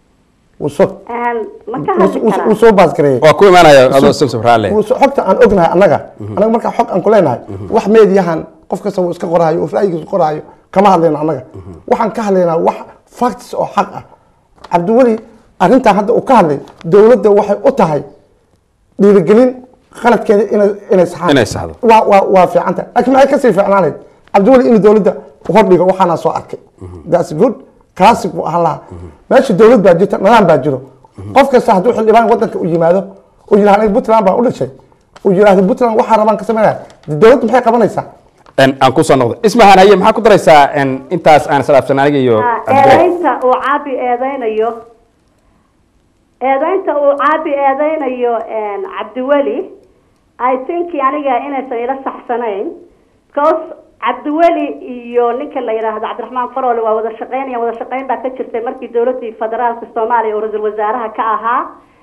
wuu soo ma ka hadli wuu- wuu karaa soo baasgareeyey waa ku imaanaya adoo samsam raalle Wuu soo- xogta aan ognahay annaga annaga markaa xog aan ku leenahay wax meediyahan qof kasta wuu iska qorahayo oo ra'yigiisa qorahayo kama hadlayno annaga waxaan ka hadlaynaa wax facts oo xaq ah cabdiweli arrintan hadda uu ka hadlay dowladda waxay u tahay dhiirigelin qaladkeeda inay inay saxaan Inay saxdo. waa waa waa fiicanta laakiin maxay kasii fiicnaanayd cabdiweli inuu dowladda hordhigo waxaana soo arkay that's good classic buu ahaan lahaa meesha dowlad baa jirta nidaam baa jiro qof kasta hadduu xildhibaan wadanka u yimaado uu yidhahdo aniga puntland baa u dhashay uu yidhahdo puntland waxaa rabaan ka sameynaya dee dowladdu maxay qabanaysaa En, aan kusoo noqdo ismahan haye maxaa ku daraysaa en, intaas aan isdhaafsan aniga iyo cabdiqaadir? eedaynta uu caabi eedeynayo eedaynta uu caabi eedeynayo cabdiweli i think aniga inaysan ila saxsanayn because cabdiweli iyo ninka la yidhaahdo cabdiraxmaan farole waa wada shaqeynaya wada shaqeyn baa ka jirtay markii dowladii federaalka soomaaliya oo ra-iisul wasaaraha ka ahaa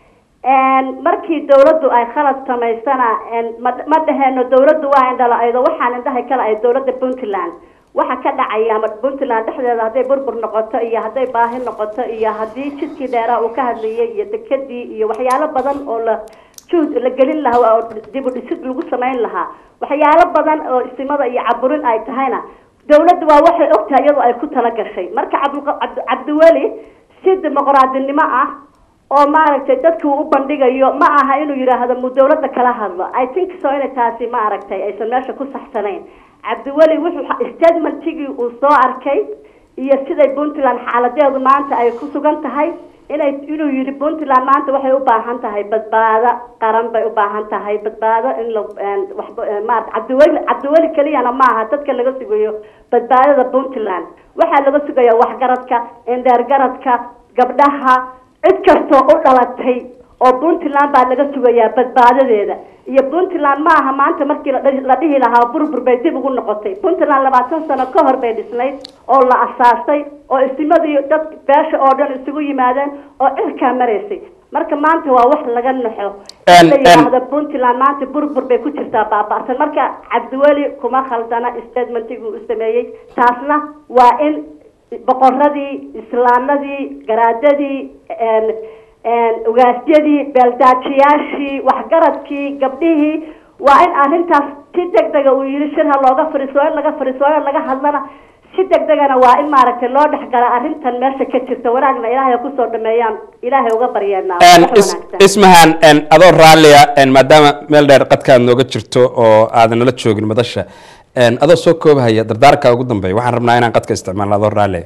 markii dowladdu ay khalad samaysana ma ma dhaheeno dowladdu waa indhala-aydo waxaan indhahay kala ay dowladda puntland waxa ka dhacaya ama puntland dhexdeeda hadday burbur noqoto iyo hadday baahi noqoto iyo haddii jidkii dheeraha uu ka hadlayay iyo dekedii iyo waxyaalo badan oo la juhd la gelin lahaa oo dib u dhisid lagu samayn lahaa waxyaalo badan oo istimada iyo caburin ay tahayna dowladdu waa waxay ogtahay iyadoo ay ku tala gashay marka cabdulqa- cabdi- cabdiweli si dimuqraadinimo ah oo maaragtay dadka uu u bandhigayo ma aha inuu yidhaahdo mu dowladda kala hadlo i think so inay taasi maaragtay aysan meesha ku saxsanayn cabdiweli wuxuu statementigii uu soo arkay iyo siday puntland xaaladeedu maanta ay ku sugan tahay inay inuu yidhi puntland maanta waxay u baahan tahay badbaado qaran bay u baahan tahay badbaado in la waxba maarata cabdiweli cabdiweli keliyana maaha dadka laga sugayo badbaadada puntland waxaa laga sugaya waxgaradka indheergaradka gabdhaha cid kastoo u dhalatay oo puntland baa laga sugayaa badbaadadeeda iyo puntland ma aha maanta markii la dhihi- la dhihi lahaa burbur bay dib ugu noqotay puntland labaatan sano ka hor bay dhisnayd oo la asaasay oo istimadii dad beesha oo dhan isugu yimaadeen oo cirkaa maraysay marka maanta waa wax laga naxo En- la en- yidhaahdo puntland maanta burbur bay ku jirtaa baaba'san marka cabdiweli kuma khaldana statementigii uu sameeyey taasna waa in boqoradii islaanadii garaadadii en- en ugaasyadii beeldaajiyaashii waxgaradkii gabdhihii waa in arrintaas si deg dega uu yidhi shir ha looga fadhiiso in laga fadhiiso in laga hadlana si deg degana waa in maaragtay loo dhexgala arrintan meesha ka jirta wanaagna ilaahay ha kusoo dhameeyaan ilaahay uga baryeenaa En, wax is- wanaagsan. ismahan en, adoo raalliya en, maadaama meel dheer qadka aad nooga jirto oo aadan nala joogin madasha en, adoo soo koobahaya dardaarka ugu dambeeya waxaan rabnaa inaan qadka isticmaalno adoo raalliya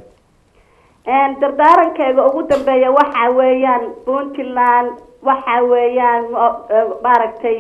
Een, dardaarankayga ugu dambeeya waxa weeyaan puntland waxa weeyaan mo- eh, maaragtay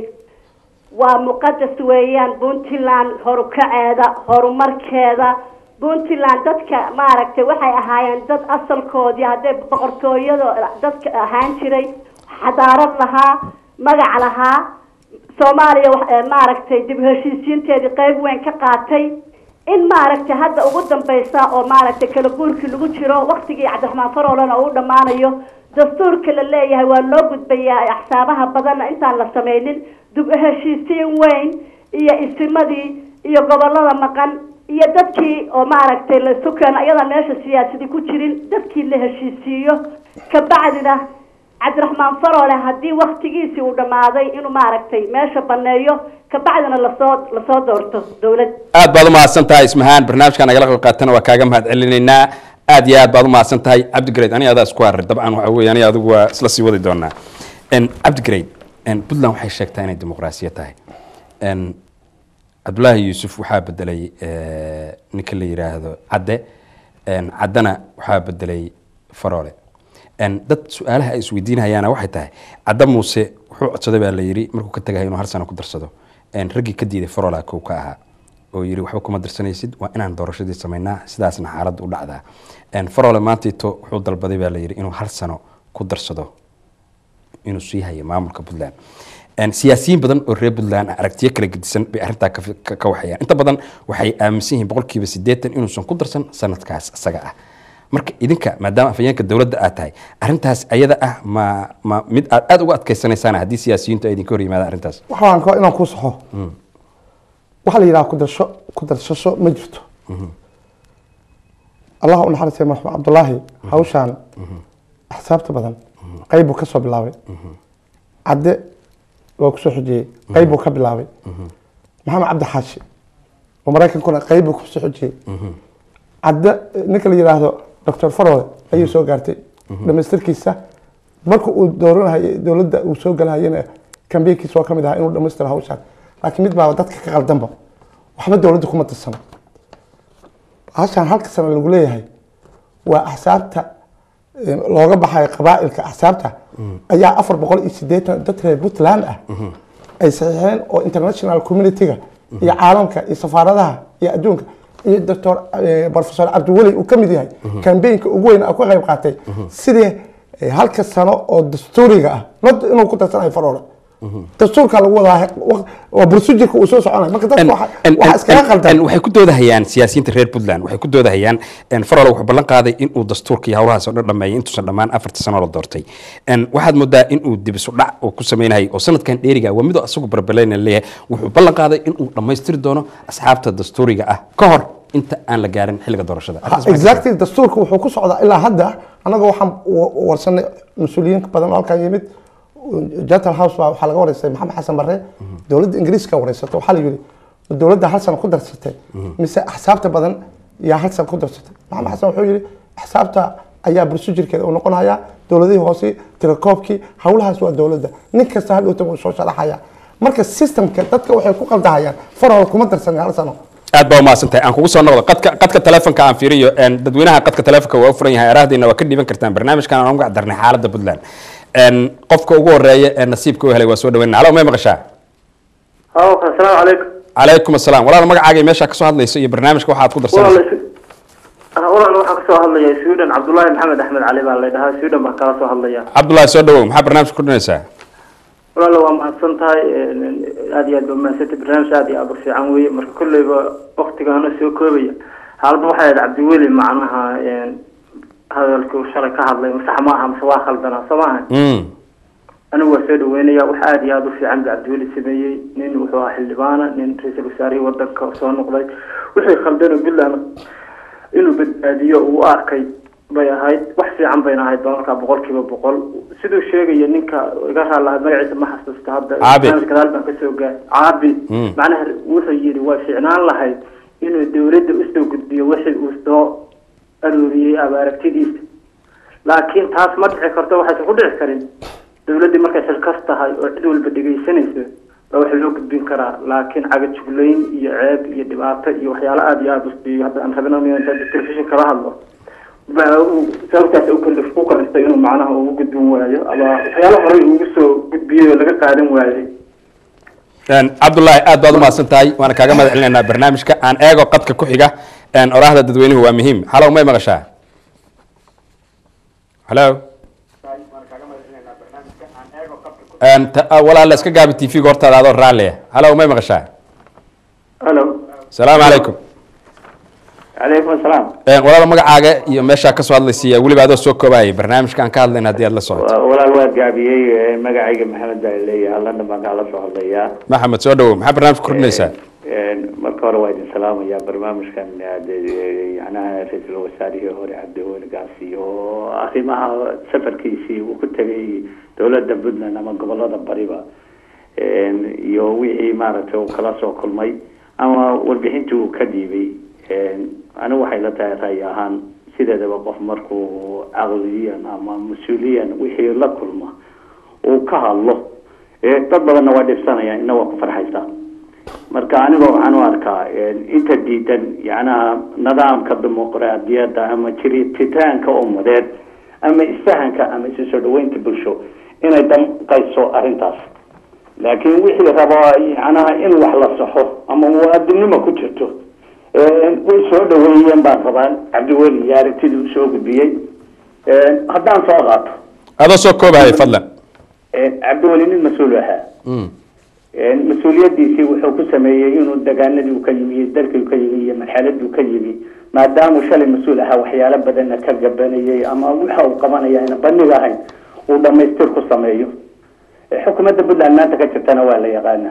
waa muqadas weeyaan puntland horukaceeda horumarkeeda puntland dadka maaragtay waxay ahaayeen dad asalkoodii hadday boqortooyada dadka ahaan jiray xadaarad lahaa magac lahaa soomaaliya wax- eh, maaragtay dib u heshiisiinteedii qeyb weyn ka qaatay in maaragtay hadda ugu dambeysa oo maaragtay kala guurkii lagu jiro waktigii cabdiraxmaan faroolena uu dhammaanayo dastuurka la leeyahay waa loo gudbayaa axsaabaha badanna intaan la sameynin dib u heshiisiin weyn iyo isimadii iyo gobolada maqan iyo dadkii oo maaragtay la isu keeno iyadaan meesha siyaasadii ku jirin dadkii la heshiisiiyo kabacdina cabdiraxmaan faroole haddii waktigiisii uu dhammaaday inuu maaragtay meesha baneeyo kabacdina lasoo lasoo doorto dowlad aad baad umahadsan tahay ismahaan barnaamijkan nagala qayb qaatana waa kaaga mahad celinaynaa aad iyo aad baad umahadsan tahay cabdigrade aniga adaa isku haray dabcan waxa weeye aniga adigu waa isla sii wadi doonaa En, cabdigrade en, puntland waxay sheegtaa inay dimuqraasiya tahay En, cabdulaahi yuusuf waxaa bedelay eh, ninka la yidhaahdo cadde En, caddena waxaa bedelay faroole En, dad su-aalaha ay isweydiinayaana waxay tahay cadda muuse wuxuu codsaday baa la yidhi markuu ka tagay inuu hal sano ku darsado En, raggii ka diiday farola kow ka ahaa oo yidhi waxba kuma darsanaysid waa inaan doorashadii samaynaa sidaasna xaaladda u dhacdaa En, farole maantiito wuxuu dalbaday baa la yidhi inuu hal sano ku darsado inuu sii hayo maamulka puntland En, siyaasiyiin badan oo reer puntland ah aragtiyo kala gedisan bay arrintaa ka fi- ka ka waxayaan inta badan waxay aaminsan yihiin boqolkiiba siddeetan inuusan ku darsan sanadkaas isaga ah marka idinka maadaama afhayeenka dowladda aad tahay arrintaas ayada ah ma ma mid aad aada uga adkaysanaysaan haddii siyaasiyiintu ay idinka hor yimaadaan arrintaas waxaan ka inaan ku saxo waxaa la yidhaha kudarsho kudarsasho ma jirto allah u naxariistay marxuum cabdulaahi hawshaan axsaabta badan qayb buu ka soo bilaabay cadde waa kusoo xojiyey qayb buu ka bilaabay maxamed cabdi xaashi oo maraykankuna qayb buu kusoo xojiyey cadde ninka la yidhaahdo doctor farole ayuu soo gaartay dhamaystirkiisa marka uu dooranhay dowladda uu soo galahayana kambeynkiisa waa ka mid ahaa inuu dhamaystiro hawshaan laakiin mid baa dadka ka qaldanba waxba dowladda kuma tirsano hawshaan halka sano lagu leeyahay waa axsaabta eh, looga baxayo qabaa'ilka axsaabta ayaa afar boqol iyo sideetan dad reer puntland ah ay saxiixeen oo international community-ga iyo caalamka iyo safaaradaha iyo adduunka iyo doctor eh, professor cabdiweli uu ka mid yahay kambeynka ugu weyn uu ka qayb qaatay sidii eh, halka sano oo dastuuriga ah not inuu ku darsanayo faroole dastuurka lagu wadaa waq- waa bursujirka uu soo soconayo marka dadka waxa waxa iskaga qaldan waxay ku doodahayaan siyaasiyiinta reer puntland waxay ku doodahayaan farol wuxuu ballan qaaday inuu dastuurka iyo howlahaas oo dhan dhameeyay intuusan dhammaan afarta sano la doortay En, waxaad moodaa inuu dibisu dhac uu ku sameynayay oo sanadkan dheeriga waa midoo asagu barbalayna leeyahay wuxuu ballan qaaday inuu dhammaystiri doono asxaabta dastuuriga ah ka hor inta aan la gaarin xilliga doorashada Arrintaas maxay exactly dastuurka wuxuu ku socdaa ilaa hadda annaga waxaan wa- warsanay mas-uuliyiin badan oo halkan yimid gentle house baa waxaa laga wareystay maxamed xasan barre dowladda ingiriiska wareysatay waxaa la yidhi ma dowladda hal sano ku darsatay mise axsaabta badan yaa hal sano ku darsatay maxamed xasan wuxuu yidhi axsaabta ayaa bursujirkeeda uu noqonaya dowladihii hoose tirakoobkii howlahaas waa dowladda nin kasta hadhowta wuu soo sharaxaya marka systemka dadka waxay ku qaldahayaan farhol kuma darsanin hal sano aad baa umahadsantahay aan kugu soo noqdo qadka qadka telefonka aan fiiriyo En, dadweynaha qadka telefonka waa u furan yahay araahdiina waa ka dhiiban kartaan barnaamijkan aan uga darnay xaaladda puntland En, qofka ugu horeeya ee nasiibka u helay waa soo dhaweynana halo may maqashaa halo asalaamu calaykum calaykum asalaam walaal magacaaga iyo meeshaa kasoo hadlayso iyo barnaamijka waxaad ku darsanaysa walaal waxaan kasoo hadlaya sweden cabdullaahi maxamed axmed cali baa la dhahaa sweden baan kala soo hadlaya cabdullaahi soo dhawow maxaa barnaamijka ku dhinaysaa walaal waa mahadsan tahay aad iyo aad ba mahadsantay barnaamij aad iyo aad u fiican weeye marka kolleyba waktigaana soo koobaya xaaladda waxay ahayd cabdiweli macnaha hadalkii uu shalay ka hadlay masax ma aha mase waa khaldanaa soo maaha Mm. anigu waa soo dhaweynaya wax aad iyo aad u fiican ba cabdiweli sameeyey nin wuxuu ahaa xildhibaana nin ra-iisul wasaarihii wadanka soo noqday wixii khaldanoo puntland inuu badbaadiyo uu u arkay bay ahayd wax fiican bayna ahayd ba markaa boqol kiiba boqol siduu sheegaya ninka iga raalaha magaciisa ma xasuusta hadda Caabi. barnaamij gadaal baan kasoo gaar caabi Mm. macnaha wuxuu yidhi waa fiicnaan lahayd inuu dowladda usoo gudbiyo wixii uu soo arooriyey ama aragtidiisa laakiin taas ma dhici karto waxaysan ku dhici karin dowladdii markay xilkas tahay oo cid walba dhegaysanayso baa wax loo gudbin karaa laakiin cagajuglayn iyo ceeb iyo dhibaato iyo waxyaalo aada iyo aada usiiyo hadda aan rabin inaan telefishin kala hadlo baa uu sababtaas u kalif ku kalistay inuu macnaha ugu gudbin waayo ama waxyaalo horey ugu soo gudbiyey oo laga qaadan waayey En, cabdullaahi aad baad umahadsan tahay waana kaaga mahad celinaynaa barnaamijka aan eego qadka ku xiga En, oraahda dadweynuhu waa muhiim halow may maqashaa halo En, ta- ah, walaala iska gaabi t v-ga hortaada adoo raalliya halow may maqashaa halo salaamu calaykum calaykum asalaam En, walaala magacaaga iyo meeshaa kasoo hadlaysiiya weliba adoo soo koobayay barnaamijka aan ka hadlayna haddii aad la socoto walaal waa gaabiyey magacayga maxamed baa leeyahay london baan kala soo hadlayaa maxamed soo dhawow maxaa barnaamijka kordhinaysaa marka hore waa idin salaamaya barnaamijkan yanaha ra-iisul wasaarihii hore cabdiweli gaasi oo arrimaha safarkiisii uu ku tegay dowladda puntland ama gobolada bariba iyo wixii maaragtay uu kala soo kulmay ama warbixintii uu ka dhiibay anigu waxay la tahay ray ahaan sideedaba qof markuu caqliyan ama mas-uuliyan wixii la kulma uu ka hadlo dad badanna waa dhibsanaya ina waa ku farxaysaa marka aniga waxaan u arkaa inta diidan yacnaha nidaamka dimuqraadiyadda ama jirititaanka ummadeed ama isfahanka ama isu soo dhaweynta bulsho inay danqayso arrintaas laakiin wixii rabo yacnaha in wax la saxo ama muwaadinimo ku jirto way soo dhaweeyeen baan rabaa cabdiweli iyo aragtidii uu soo gudbiyey haddaan soo qaato adoo soo koobahaya fadlan cabdiweli nin mas-uul ahaa Mm. mas-uuliyadiisii wuxuu ku sameeyey inuu degaanadii uu ka yimi iyo dalkii uu ka yimi iyo marxaladii uu ka yimi maadaamuu shalay mas-uul ahaa waxyaalo badanna ka gabanayay ama waxa uu qabanaya ayna bandhig ahayn uu dhamaystir ku sameeyo xukuumadda puntland maanta ka jirtana waa la yaqaana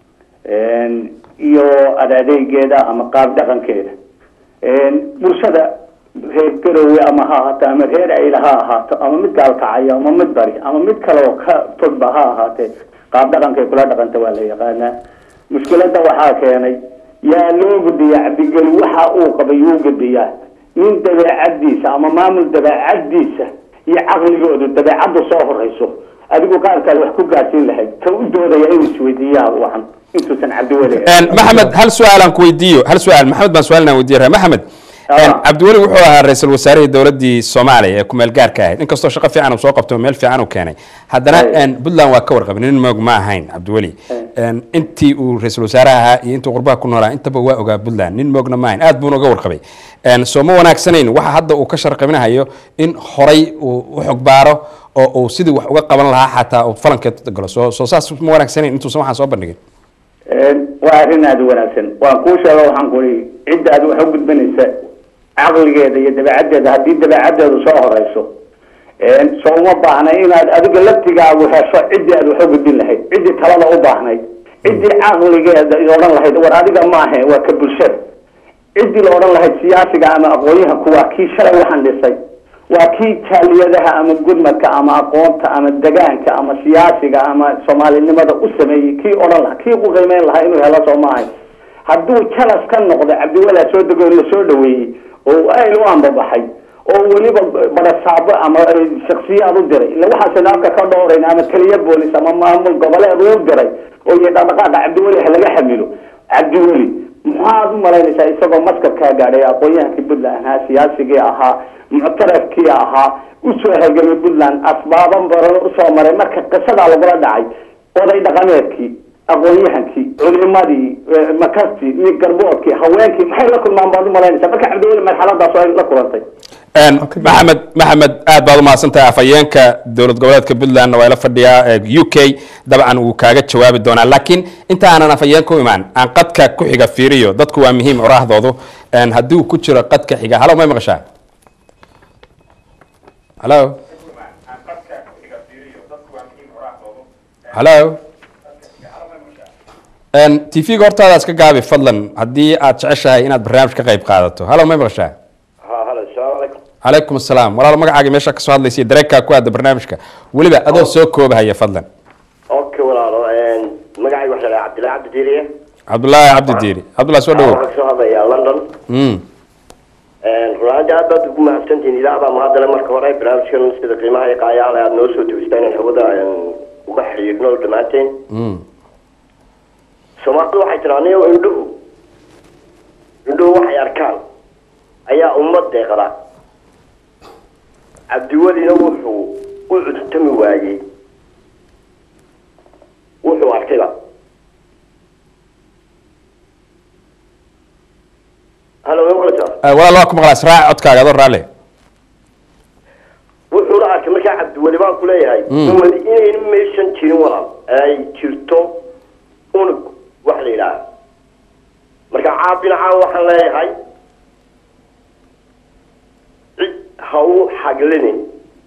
iyo adaadeygeeda ama qaab dhaqankeeda bulshada reer garowe ama ha ahaato ama reer ayla ha ahaato ama mid gaalkacayo ama mid bari ama mid kale oo ka fogba ha ahaatee qaab dhaqankay kula dhaqanta waa la yaqaanaa mushkiladda waxaa keenay yaa loo gudbiyaa cabdigeli waxa uu qabay yuu gudbiyaa nin dabeecadiisa ama maamul dabeecadiisa iyo caqligoodu dabeecaddu soo horeyso adigu qaabkaad wax ku gaarsiin lahayd ka u doodaya inuu isweydiiyaa wacan intuusan cabdiweli En, maxamed hal su-aal aan ku weydiiyo hal su-aal maxamed baan su-aal inaan weydiiya maxamed Ah. cabdiweli wuxuu ahaa ra-iisul wasaarihii dowladii soomaaliya ee kumeel gaarka ahayd inkastoo shaqo fiican uu soo qabto meel fiican uu keenay haddana Ay. een, puntland waa ka warqabin nin moog ma ahayn cabdiweli Een, intii uu ra-iisul wasaaraha ahaa iyo intuu qurbaha ku noolaa intaba waa ogaa puntland nin moogna ma ahayn aad buuna uga warqabay Een, soo ma wanaagsanayn waxa hadda uu ka sharqabinahayo in horay uu u xog baaro oo uu sidii wax uga qaban lahaa xataa uu falankeed galo soo soo saas ma wanaagsanayn intuusan waxaan soo bandhigin waa arrin aada u wanaagsan waan kuu sheega waxaan ku ihi cidda aad wax u gudbanaysa caqligeeda iyo dabeecaddeeda haddii dabeecaddeedu soo horeyso soo uma baahna inaad adiga laftigaagu hesho ciddii aad wax u gudbin lahayd ciddii talada u baahnayd ciddii caqligeeda i odhan lahayd war adiga maahe waa ka bulshada ciddii la odhan lahayd siyaasiga ama aqoonyahanku waa kii shalay waxaan dhisay waa kii jaaliyadaha ama gudmadka ama aqoonta ama degaanka ama siyaasiga ama soomaalinimada u sameeyey kii odhan lahaa kii ku qiimeyn lahaa inuu helo soo maahay hadduu jalas ka noqdo cabdiwalaa soo dego la soo dhaweeyey oo ayl u ambabaxay oo weliba barasaabo ama shaksiyaad u diray ila waxaasaynu afka ka dhowrayna ama taliya boolis ama maamul goboleed u diray oo iyo dhaqdhaqaaqa cabdiweli ha laga xamilo cabdiweli maxaad u malaynaysaa isagoo maskabkaa gaadhay aqoon-yahankii puntland ahaa siyaasigii ahaa muctarafkii ahaa usoo halgamay puntland asbaaban baran usoo maray marka qisadaa lagula dhacay oday dhaqameedkii aqoon-yahankii culimadii makastii iyo garboodkii haweenkii maxay la kulmaan baad u malaynaysaa marka cabdiweli marxaladaas ay la kulantay Een, maxamed maxamed aad baad umahadsan tahay afhayeenka dowlad goboleedka puntlandna waa ila fadhiyaa ee, u k dabcan wuu kaaga jawaabi doonaa laakiin inta aanan afhayeenka u imaan aan qadka ku xiga fiiriyo dadku waa muhiim oraahdoodu Een, haddii uu ku jiro qadka xiga halo may maqashaa halo halo Een, tv-ga hortaada iska gaabi fadlan haddii aad jeceshahay inaad barnaamij ka qayb qaadato halo may maqashaa ها هلا السلام عليكم calaykum asalaam walaalo magacaaga meesha kasoo hadlaysa iyo dareenkaa ku aada barnaamijka weliba adoo soo koobahaya fadlan اوكي ولا مقعي واحد عبد الله عبد الديريه cabdullaahi cabdi diiri cabdullahi soo dhawow waxaan kasoo hadlayaa london Mm. runaanti aad baad ugu mahadsantihiin idaacada mahadale marka hore barnaamijkan sida qiimaha iyo qaayaale aad noo soo tugistaan in hawada aan uga xiriirno dhammaanteen Mm. soomaalidu waxay tiraa anigo indhuhu indhuhu waxay arkaan ayaa ummad deeqda cabdiwelina wuxuu u cudtami waayey wuxuu arkayba halo ma maqlaysaa Ah, walaal waa ku maqlaa israac codkaaga adoo raalle wuxuuna arkay markaa cabdiweli baan ku leeyahay ummad inayna maysan jirin walaal ay jirto unug wax la yidhaaha marka caabinacaan waxaan leeyahay cid ha u xaglinin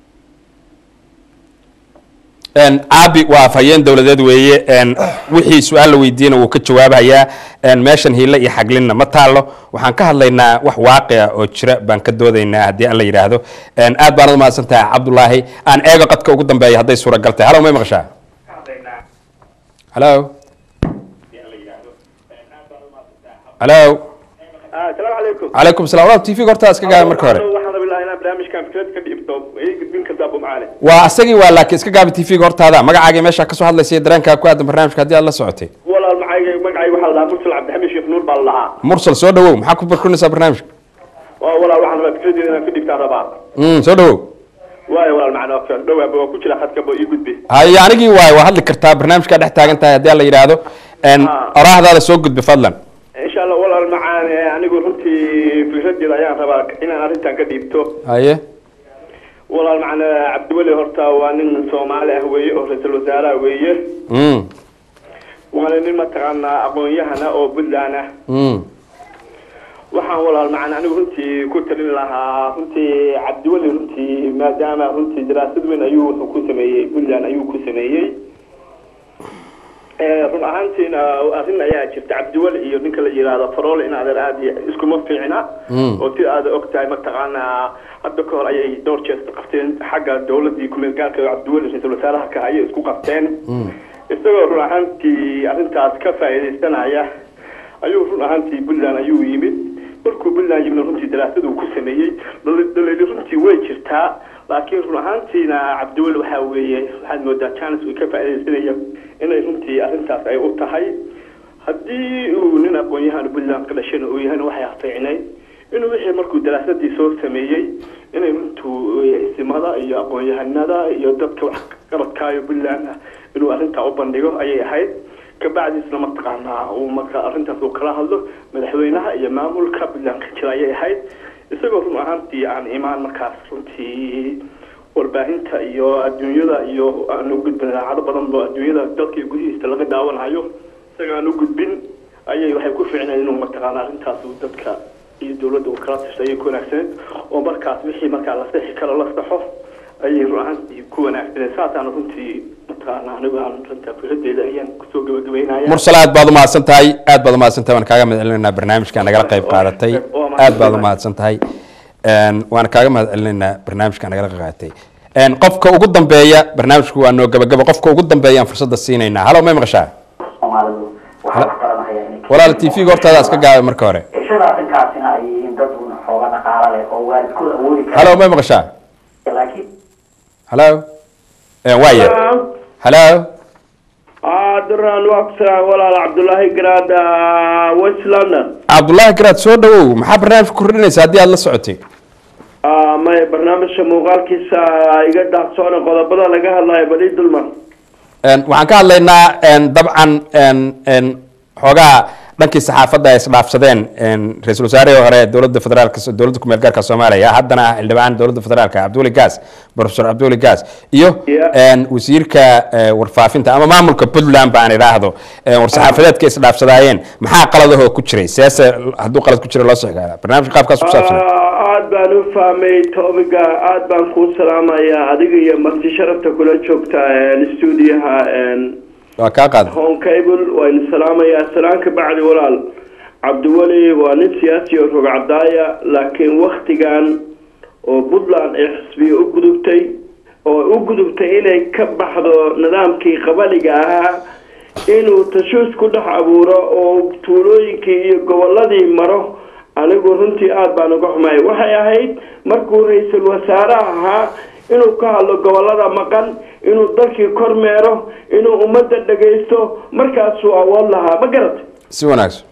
Een, caabi waa afhayeen dowladeed weeye een, wixii su-aal la weydiiyena wuu ka jawaabayaa een, meeshan hiile iyo xaglinna ma taalo waxaan ka hadlaynaa wax waaqica oo jira baan ka doodaynaa haddii aan la yidhaahdo Een, aad baanad umahadsan tahay cabdulaahi aan eego qadka ugu dambeeya hadday suuragal tahay halo may maqashaa halo halo asalaamu calaykum calaykum salam walaal tv ga hortaa iska gaabi marka hore waxaan rabi lahaa inaan barnaamijkan fikrad ka dhiibto ii gudbin kartaa bumcaale waa asagii waa laakiin iska gaabi tv ga hortaada magacaaga meesha kasoo hadlaysa iyo dareenkaa ku aadan barnaamijka haddii aad la socotay walaal magacayga magacayga waxaa la dhahaa mursal cabdixamiid sheekh nuur baa la dhahaa mursal soo dhawow maxaa ku barkurinaysaa barnaamijka waa walaal waxaan rabaa fikradeeda inaan ka dhiibtaan rabaa Mm, soo dhawow waayo walaal macna waa dhawaaba waa ku jira khadkaba ii gudbi haye anigii waay waa hadli kartaa barnaamijkaa dhex taagan tahay haddii aan la yidhaahdo Een, Ah. oraahdaada soo gudbi fadlan insha allah walaal macaan eh, anigu runtii fikradeeda ayaan rabaa inaan arrintan ka dhiibto haye walaal macna cabdiweli horta waa nin soomaali ah weeye oo ra-iisul wasaaraha weeye Mm, waana nin mataqaanaa aqoon-yahana oo puntland ah mm, waxaan walaal macana anigu runtii ku talin lahaa runtii cabdiweli runtii maadaama runtii daraasad weyn ayuu wuxuu ku sameeyey puntland ayuu ku sameeyey Eh, run ahaantiina arrin ayaa jirta cabdiweli iyo ninka la yidhaahdo farole in adeer aad iyo iskuma fiicna Mm. oo si aad og tahay mataqaanaa hadda ka hor ayay dhowr jees qabteen xagga dowladii kumeel gaarka oo cabdiweli ra-iisul wasaaraha ka ayay isku qabteen isagoo run ahaantii arrintaas ka faa'iidaysanaya ayuu run ahaantii puntland ayuu yimid markuu puntland yimid runtii daraasad uu ku sameeyey dal- daliili runtii way jirtaa laakiin run ahaantiina cabdiweli waxaa weeye waxaad moodaa janis uu ka faa'iidaysanaya inay runtii arrintaas ay u tahay haddii uu nin aqoon-yahan puntland ka dhashana uu yahayna waxay fiicnay inuu wixii markuu daraasadii soo sameeyey inay runtuu isimada iyo aqoon-yahanada iyo dadka wax qabadkaayo puntland ah inuu arrintaa u bandhigo ayay ahayd kabacdiisna mataqaanaa uu marka arrintaas uu kala hadlo madaxweynaha iyo maamulka puntland ka jira ayay ahayd isagoo run ahaantii aan imaan markaas runtii warbaahinta iyo adduunyada iyo aan u gudbin idaacado badan oo adduunyada dalka iyo gudihiisa laga daawanayo isaga aan u gudbin ayay waxay ku fiicnayd inuu mataqaana arrintaas uu dadka iyo dowladda uu kala tashay ayay ku wanaagsaneed oo markaas wixii markaa la sixi karo la saxo ayay run ahaantii ku wanaagsaneed saasaan runtii mataqaana anigu aan runta fikradeeda ayaan kusoo gabagabeynaya mursal aad baad umahadsan tahay aad baad umahadsan tahay waan kaaga mahad celinaynaa barnaamijka nagala qayb qaadatay aad baad umahadsan tahay waana kaaga mahad celinaynaa barnaamijka nagala qayb qaadatay qofka ugu dambeeya barnaamijku waa noo gabagaba qofka ugu dambeeya aan fursadda siinaynaa halo may maqashaa soomaalidu waxay ku baranayaan inay walaal t v-ga hortaada iska gaabay marka hore cishada arrinkaasina ay yihiin dad uun xooga dhaqaala leh oo waalidkooda awoodi kara halo may maqashaa laakiin halo waaya halo duran waa ku salaam walaal cabdullaahi garaad west london cabdullaahi garaad soo dhawow maxaa barnaamijka kordhinaysa haddii aad la socotay may barnaamijka muuqaalkiisa iga daahsoona qodobada laga hadlayo bali dulmar waxaan ka hadlaynaa dabcan xoogaa dhankii saxaafadda ay isdhaafsadeen ra-iisul wasaarihii hore dowladda federaalk dowladda kumeel gaarka soomaaliya haddana ah xildhibaan dowladda federaalka cabdiweli gaas professor cabdiweli gaas iyo wasiirka warfaafinta ama maamulka puntland ba aan idhaahdo war-saxaafadeedka isdhaafsadaayeen maxaa qaladahoo ku jiray seese hadduu qalad ku jira loo soo gaara barnaamijka qaabkaas ku saabsan aad baan u fahmay tobiga aad baan kuu salaamayaa adiga iyo marti sharafta kula joogta stuudiyaha waa kaa qaada home cable waynu salaamayaa salaan ka bacdi walaal cabdiweli waa nin siyaasi oo rog cadaaya laakiin waktigan oo puntland ay xisbiya u gudubtay oo u gudubtay inay ka baxdo nidaamkii qabaliga ahaa inuu tashuus ku dhex abuuro oo tuulooyinkii iyo goboladii maro anigu runtii aada baan uga xumay waxay ahayd markuu ra-iisul wasaare ahaa inuu ka hadlo gobolada maqan inuu dalkii kormeero inuu ummadda dhagaysto markaasuu awood lahaa ma garatay si wanaagsan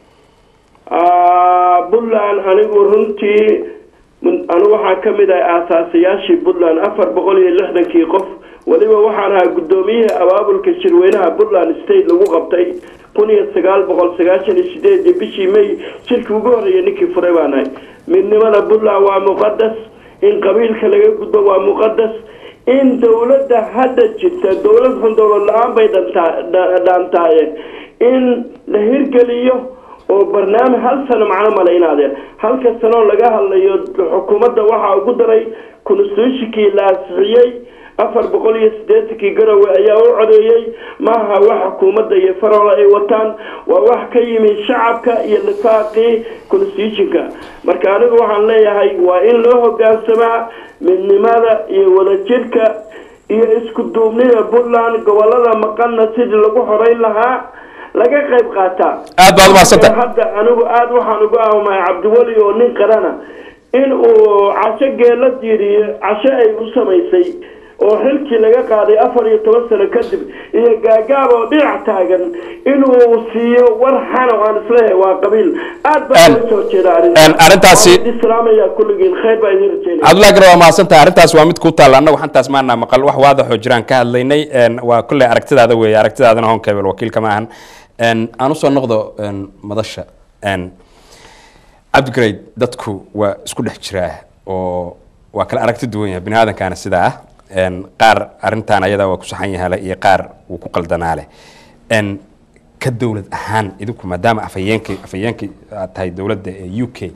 puntland anigu runtii anigu waxaan ka mid ahay aasaasayaashii puntland afar boqol iyo lixdankii qof weliba waxaan ahaa guddoomiyihii abaabulka shirweynaha puntland state lagu qabtay kun iyo sagaal boqol sagaashan iyo sideedii bishii may shirkii ugu horreeyay ninkii furay baan ahay midnimada puntland waa muqadas in qabiilka laga gudbo waa muqadas in dowladda hadda jirta dowlad xun dowlad la-aan bay dhaantaaye in la hirgeliyo oo barnaamij hal sano macno malaynaadeen halka sanoo laga hadlayo xukuumadda waxaa ugu daray constitutionkii la asixiyey afar boqol iyo siddeetankii garowe ayaa u codeeyey maaha wax xukuumadda iyo farola ay wataan waa wax ka yimi shacabka iyo lifaaqii constitutionka marka anigu waxaan leeyahay waa in loo hogaansamaa midnimada iyo wadajirka iyo isku duubnida puntland gobolada maqanna sidii lagu xoreyn lahaa laga qayb qaataa aad baad umahadsantah hadda anigu aada waxaan uga ahmahay cabdiweli oo nin qarana in uu casho geela diiriyo casho ay u samaysay oo xilkii laga qaaday afar iyo toban sano kadib iyo gaagaab oo dhinac taagan inuu siiyo war xana aan isleeyahay waa qabiil aad baa uga soo jeeda arrintaasi islaamaya kulligiin khayr baa idin rajeynaya cabdullahi gara waa mahadsantahay arrintaas waa mid ku taalla annagu xantaas maana maqal wax waadaxoo jiraan ka hadlaynay waa kolley aragtidaada weeye aragtidaadana hon cable wakiilka ma ahan aan usoo noqdo madasha cabdigareyd dadku waa isku dhex jiraa oo waa kala aragti duwan yahay bini aadamkaana sidaa ah qaar arintan ayadaa waa ku saxan yahaale iyo qaar wuu ku qaldanaale ka dowlad ahaan idinku maadaama afhayeenkii afhayeenkii aad tahay dowladda ee u k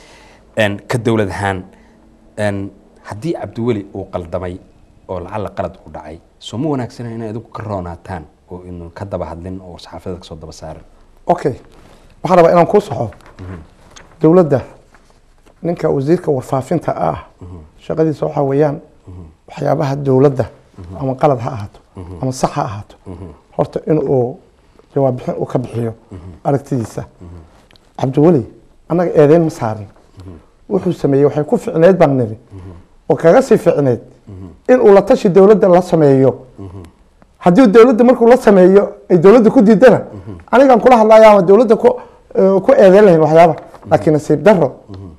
ka dowlad ahaan haddii cabdiweli uu qaldamay oo lacalla qalad u dhacay soo ma wanaagsana inay idinku ka roonaataan oo inu ka daba hadlin oo saxaafada kasoo daba saarin okay waxaan rabaa inaan kuu saxo dowladda ninka wasiirka warfaafinta ah shaqadiisa waxaa weeyaan waxyaabaha dowladda ama qalad ha ahaato ama sax ha ahaato horta in uu jawaab bixin uu ka bixiyo aragtidiisa cabdiweli annaga eedeyn ma saarin wuxuu sameeyey waxay ku ficneed baan niri oo kaga sii ficneed in uu la tashi dowladda la sameeyo haddii dowladda markuu la sameeyo ay dowladda ku diidana anigaan kula hadlaya ama dowladda ku ku eedeyn lahayn waxyaaba laakiin nasiib daro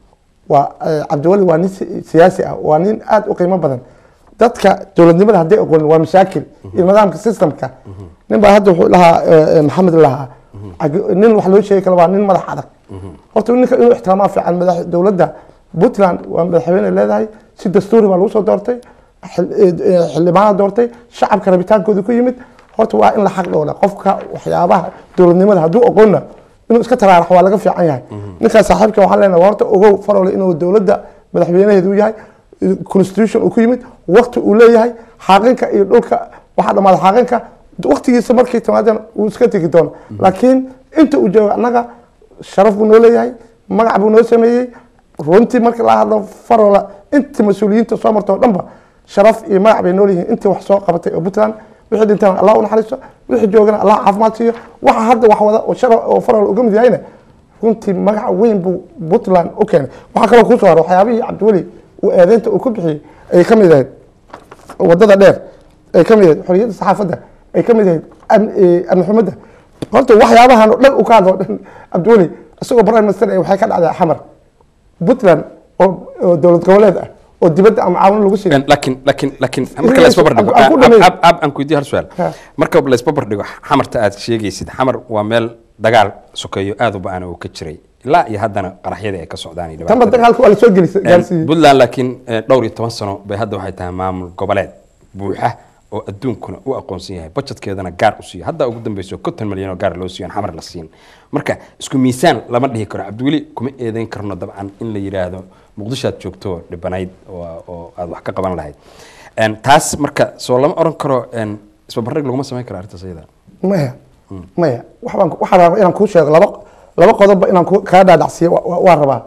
waa eh, cabdiweli waa nin si- siyaasi ah waa nin aad u qiimo badan dadka dowladnimada hadday aqoonin waa mashaakil iyo nidaamka systemka nin baa hadda wuxuu lahaa eh, eh, maxamed lahaa Ag- nin wax loo sheegi karo waa nin madax adag horta ninka inuu ixtiraamaa fiican madax dowladda puntland waa madaxweyne leedahay si dastuuri baa lagu soo doortay xil- eh, eh, xildhibaana doortay shacabka rabitaankooda ku yimid horta waa in la xaq dhowla qofka waxyaabaha dowladnimada hadduu aqoonna inuu iska taraarax waa laga fiican yahay ninkaas saaxiibka waxaan leenahay horta ogow farole inuu dowladda madaxweynaheedu yahay constitution uu ku yimid waqti uu leeyahay xaaqinka iyo dhulka waxaa dhamaaday xaaqinka waqtigiisa markay timaadana uu iska tegi doono laakiin inta uu joogo annaga sharaf buu noo leeyahay magac buu noo sameeyey runtii marka la hadlo farola inta mas-uuliyiinta soo marta oo dhanba sharaf iyo magac bay nool yihiin intii wax soo qabatay oo puntland wixii dhintana allah u naxariisto wixii joogana allah caafimaad siiyo waxa hadda wax wada oo shara oo farola uga mid yahayna runtii magac weyn buu puntland u keenay waxaa kaloo kusoo hara waxyaabihii cabdiweli uu eedeynta uu ku bixiyey ayay ka mid ahayd wadada dheer ay ka mid ahayd xoriyadda saxaafadda ay ka mid ahayd am- eh, amni xumada horta waxyaabahan oo dhan u ka hadlo dhan cabdiweli isagoo prime minister eh, waxay ka dhacday xamar puntland oo oo dowlad goboleed ah oo dibadda ama caawin lagu siiyo laakiin laakiin laakiin marka la isbabar dhigo Aan ku dhameeyo. ab ab aan ku weydiiyo hal su'aal Ha. marka la isbabar dhigo xamarta aad sheegaysid xamar waa meel dagaal sokeeyo aad u ba'an oo ka jiray ilaa iyo haddana qaraxyadii ay ka socdaan iyo tanba dhibaatada. dagaalka waa lasoo gelisa Een, gaarsiiyey puntland laakiin eh, dhowr iyo toban sano bay hadda waxay tahay maamul goboleed buuxa oo adduunkuna u aqoonsan yahay budgetkeedana gaar u siiyo hadda ugu dambeyso konton milyan oo gaar loo siiyo aan xamar la siin marka isku miisaan lama dhihi karo cabdiweli kuma eedeyn karno dabcan in la yidhaahdo muqdisho aad joogto dhibanayd oo oo aad wax ka qaban lahayd Een, taas marka soo lama oran karo een, isbarbardhig laguma samayn karo arrintaas iyada maya maya waxbaan waxaa rabaa inaan kuu sheego laba laba qodobba inaan ku- kaa dhaadhacsiiyo wa- wa- waa rabaa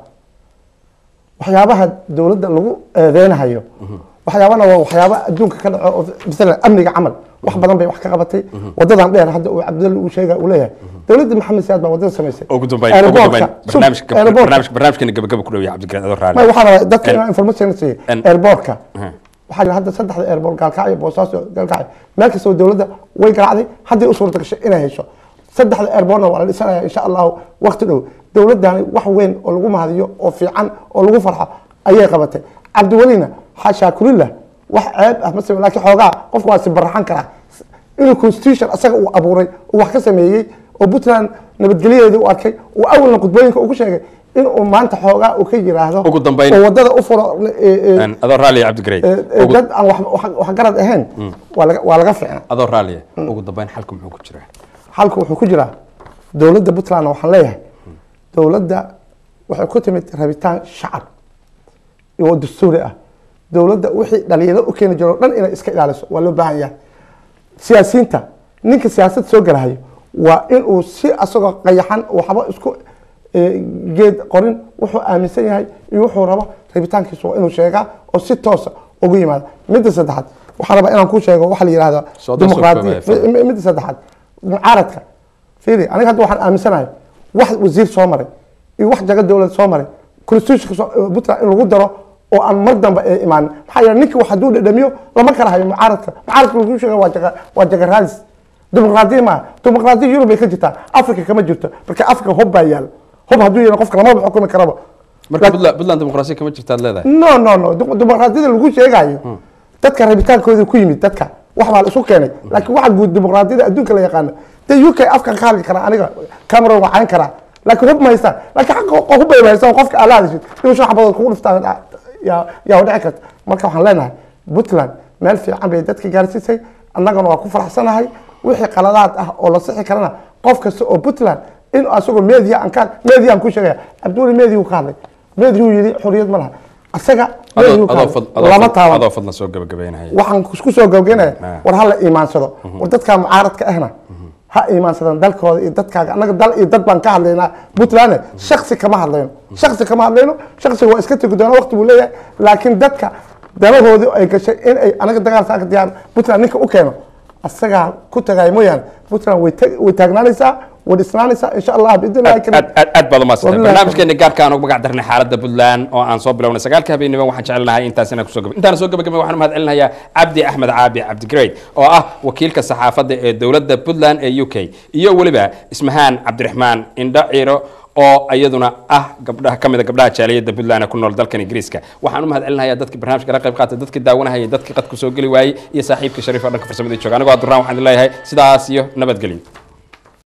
waxyaabaha dowladda lagu eedeynahayo waxyaabana waa waxyaaba adduunka ka dhaco oo masalan amniga camal wax badan bay wax ka qabatay wadadan dheer hadda uu cabdilli uu sheega uu leeyahay dowladda maxamed siyaad baa wadada samaysay ugu dambeyn ugu Airportka, dambeyn sub- barnaamijka airportka. barnaamijka barnaamijkeena gabagaba ku dhow yahay cabdikariin adoo raali may waxaa rabaa dadka En- inaan information siiyo en- airportka Aha. waxaa jira hadda saddexda airport gaalkacyo boosaaso gaalkacyo meel kastoo dowladda way garaacday hadday u suurta gashay inay hesho saddexda airportna waa la dhisanaya insha allahu waqti dhow dowladdaani wax weyn oo lagu mahadiyo oo fiican oo lagu farxo ayay qabatay cabdiwelina xaashaa kulillah wax ceeb ah masame laakiin xoogaa qofku waa sibaraxan karaa inuu constitution asaga uu abuuray uu wax ka sameeyey oo puntland nabadgelyadeedii u arkay uu awalna khudbooyinka ugu sheegay inuu maanta xoogaa uu ka yiraahdo Ugu dambeyn. oo wadada u furo eh, eh, Een, adoo raaliya cabdikariin Eh, eh, Ugu- dad aan wax- wax- wax garad ahayn waa laga- waa laga fiicna adoo raaliya ugu dambeyn xalka muxuu ku jiraa halka wuxuu ku jiraa dowladda puntland waxaan leeyahay dowladda waxay ku timid rabitaan shacab oo dastuuri ah dowladda wixii dhalinyaro u keeni jiro o dhan inay iska ilaaliso waa loo baahan yahay siyaasiyiinta ninka siyaasad soo galahayo waa inuu si asagoo qayaxan waxba isku eh, geed qorin wuxuu aaminsan yahay iyo wuxuu rabo rabitaankiisu waa inuu sheegaa oo si toosa ugu yimaada midda saddexaad waxaan rabaa inaan ku sheego waxa la yihahda Soo dhow, soo dimuqraadiya koobaaya, Mi- midda saddexaad mucaaradka fiiri aniga hadda waxaan aaminsanahay wax wasiir soo maray iyo wax jago dowlad soo maray constitutionka soo- eh, puntland in lagu daro oo aan mar dambe ee imaanin maxaa yeele ninka wax hadduu dhadhamiyo lama kala hayo mucaaradka mucaaradka lagu sheega waa jaga waa jaga raadis dimuqraadiya maaha dimuqraadiya yurub bay ka jirtaa africa kama jirto marka africa hob baa yaal hob hadduu yaalo qofka lamaba xukumi karaba marka puntland puntland dimuqraasiya kama jirta aad leedahay no no no Dimo- dimuqraadiyada lagu sheegayo dadka rabitaankooda ku yimid dadka wax baa la isu keenay laakiin waxa guud dimuqraadiyada adduunka la yaqaano dee uk afkan ka hadli karaa aniga cameron waa cayn karaa laakiin hub ma haystaan laakiin xaqa hub bay haystaan qofka aad la hadashid inuu shan xabadood kugu dhiftaan yaa yaa dhici karta marka waxaan leenahay puntland meel fiican bay dadka gaarsiisay annagana waa ku faraxsanahay wixii qaladaad ah oo la sixi karana qof kasta oo puntland in asagoo media aan ka media aan ku sheegaya cabdiweli media uu ka hadlay media uu yidhi xorriyad ma laha asaga media adoo uu ka adoo hadlay. fad- adoo lama fad- taaban adoo fadlan soo gabagabeynaya waxaan ku soo gabgaynaya Ah. war ha la iimaansado war dadka mucaaradka ahna ha iimaansadaan dalkooda iyo dadkaaga annaga dal iyo dad baan ka hadlaynaa puntland shaksi kama hadlayno shaksi kama hadlayno shaksiga waa iska tegi doona waqti buu leeyahay laakiin dadka danahoodii ay gashay in ay anaga dagaal saaka diyaar puntland ninka u keeno asagaa ku tagaya mooyaane puntland way tag- way taagnaanaysaa way dhisnaanaysaa insha allah biidnillahi aad aad aad aad baad umaadsantahay Wabillahi barnaamijkeeni gaarka aan ugu magac darnay xaaladda puntland oo aan soo bilownay sagaalka habeenimo waxaan jecelnahay intaas inaan kusoo gaba intaan soo gabagabay waxaan mahad celinayaa cabdi axmed caabi cabdigrade oo ah wakiilka saxaafadda ee dowladda puntland ee u k iyo weliba ismahaan cabdiraxmaan indho ciiro oo iyaduna ah gabdhaha ka mid a gabdhaha jaaliyadda puntland ee ku nool dalkan ingiriiska waxaan u mahad celinayaa dadkii barnaamijka la qayb qaatay dadkii daawanahayay dadkii qadku soo geli waayey iyo saaxiibkii shariif oo dhanka farsamada jooga anigoo abdurrahman waxaan idin leeyahay sidaas iyo nabadgelyo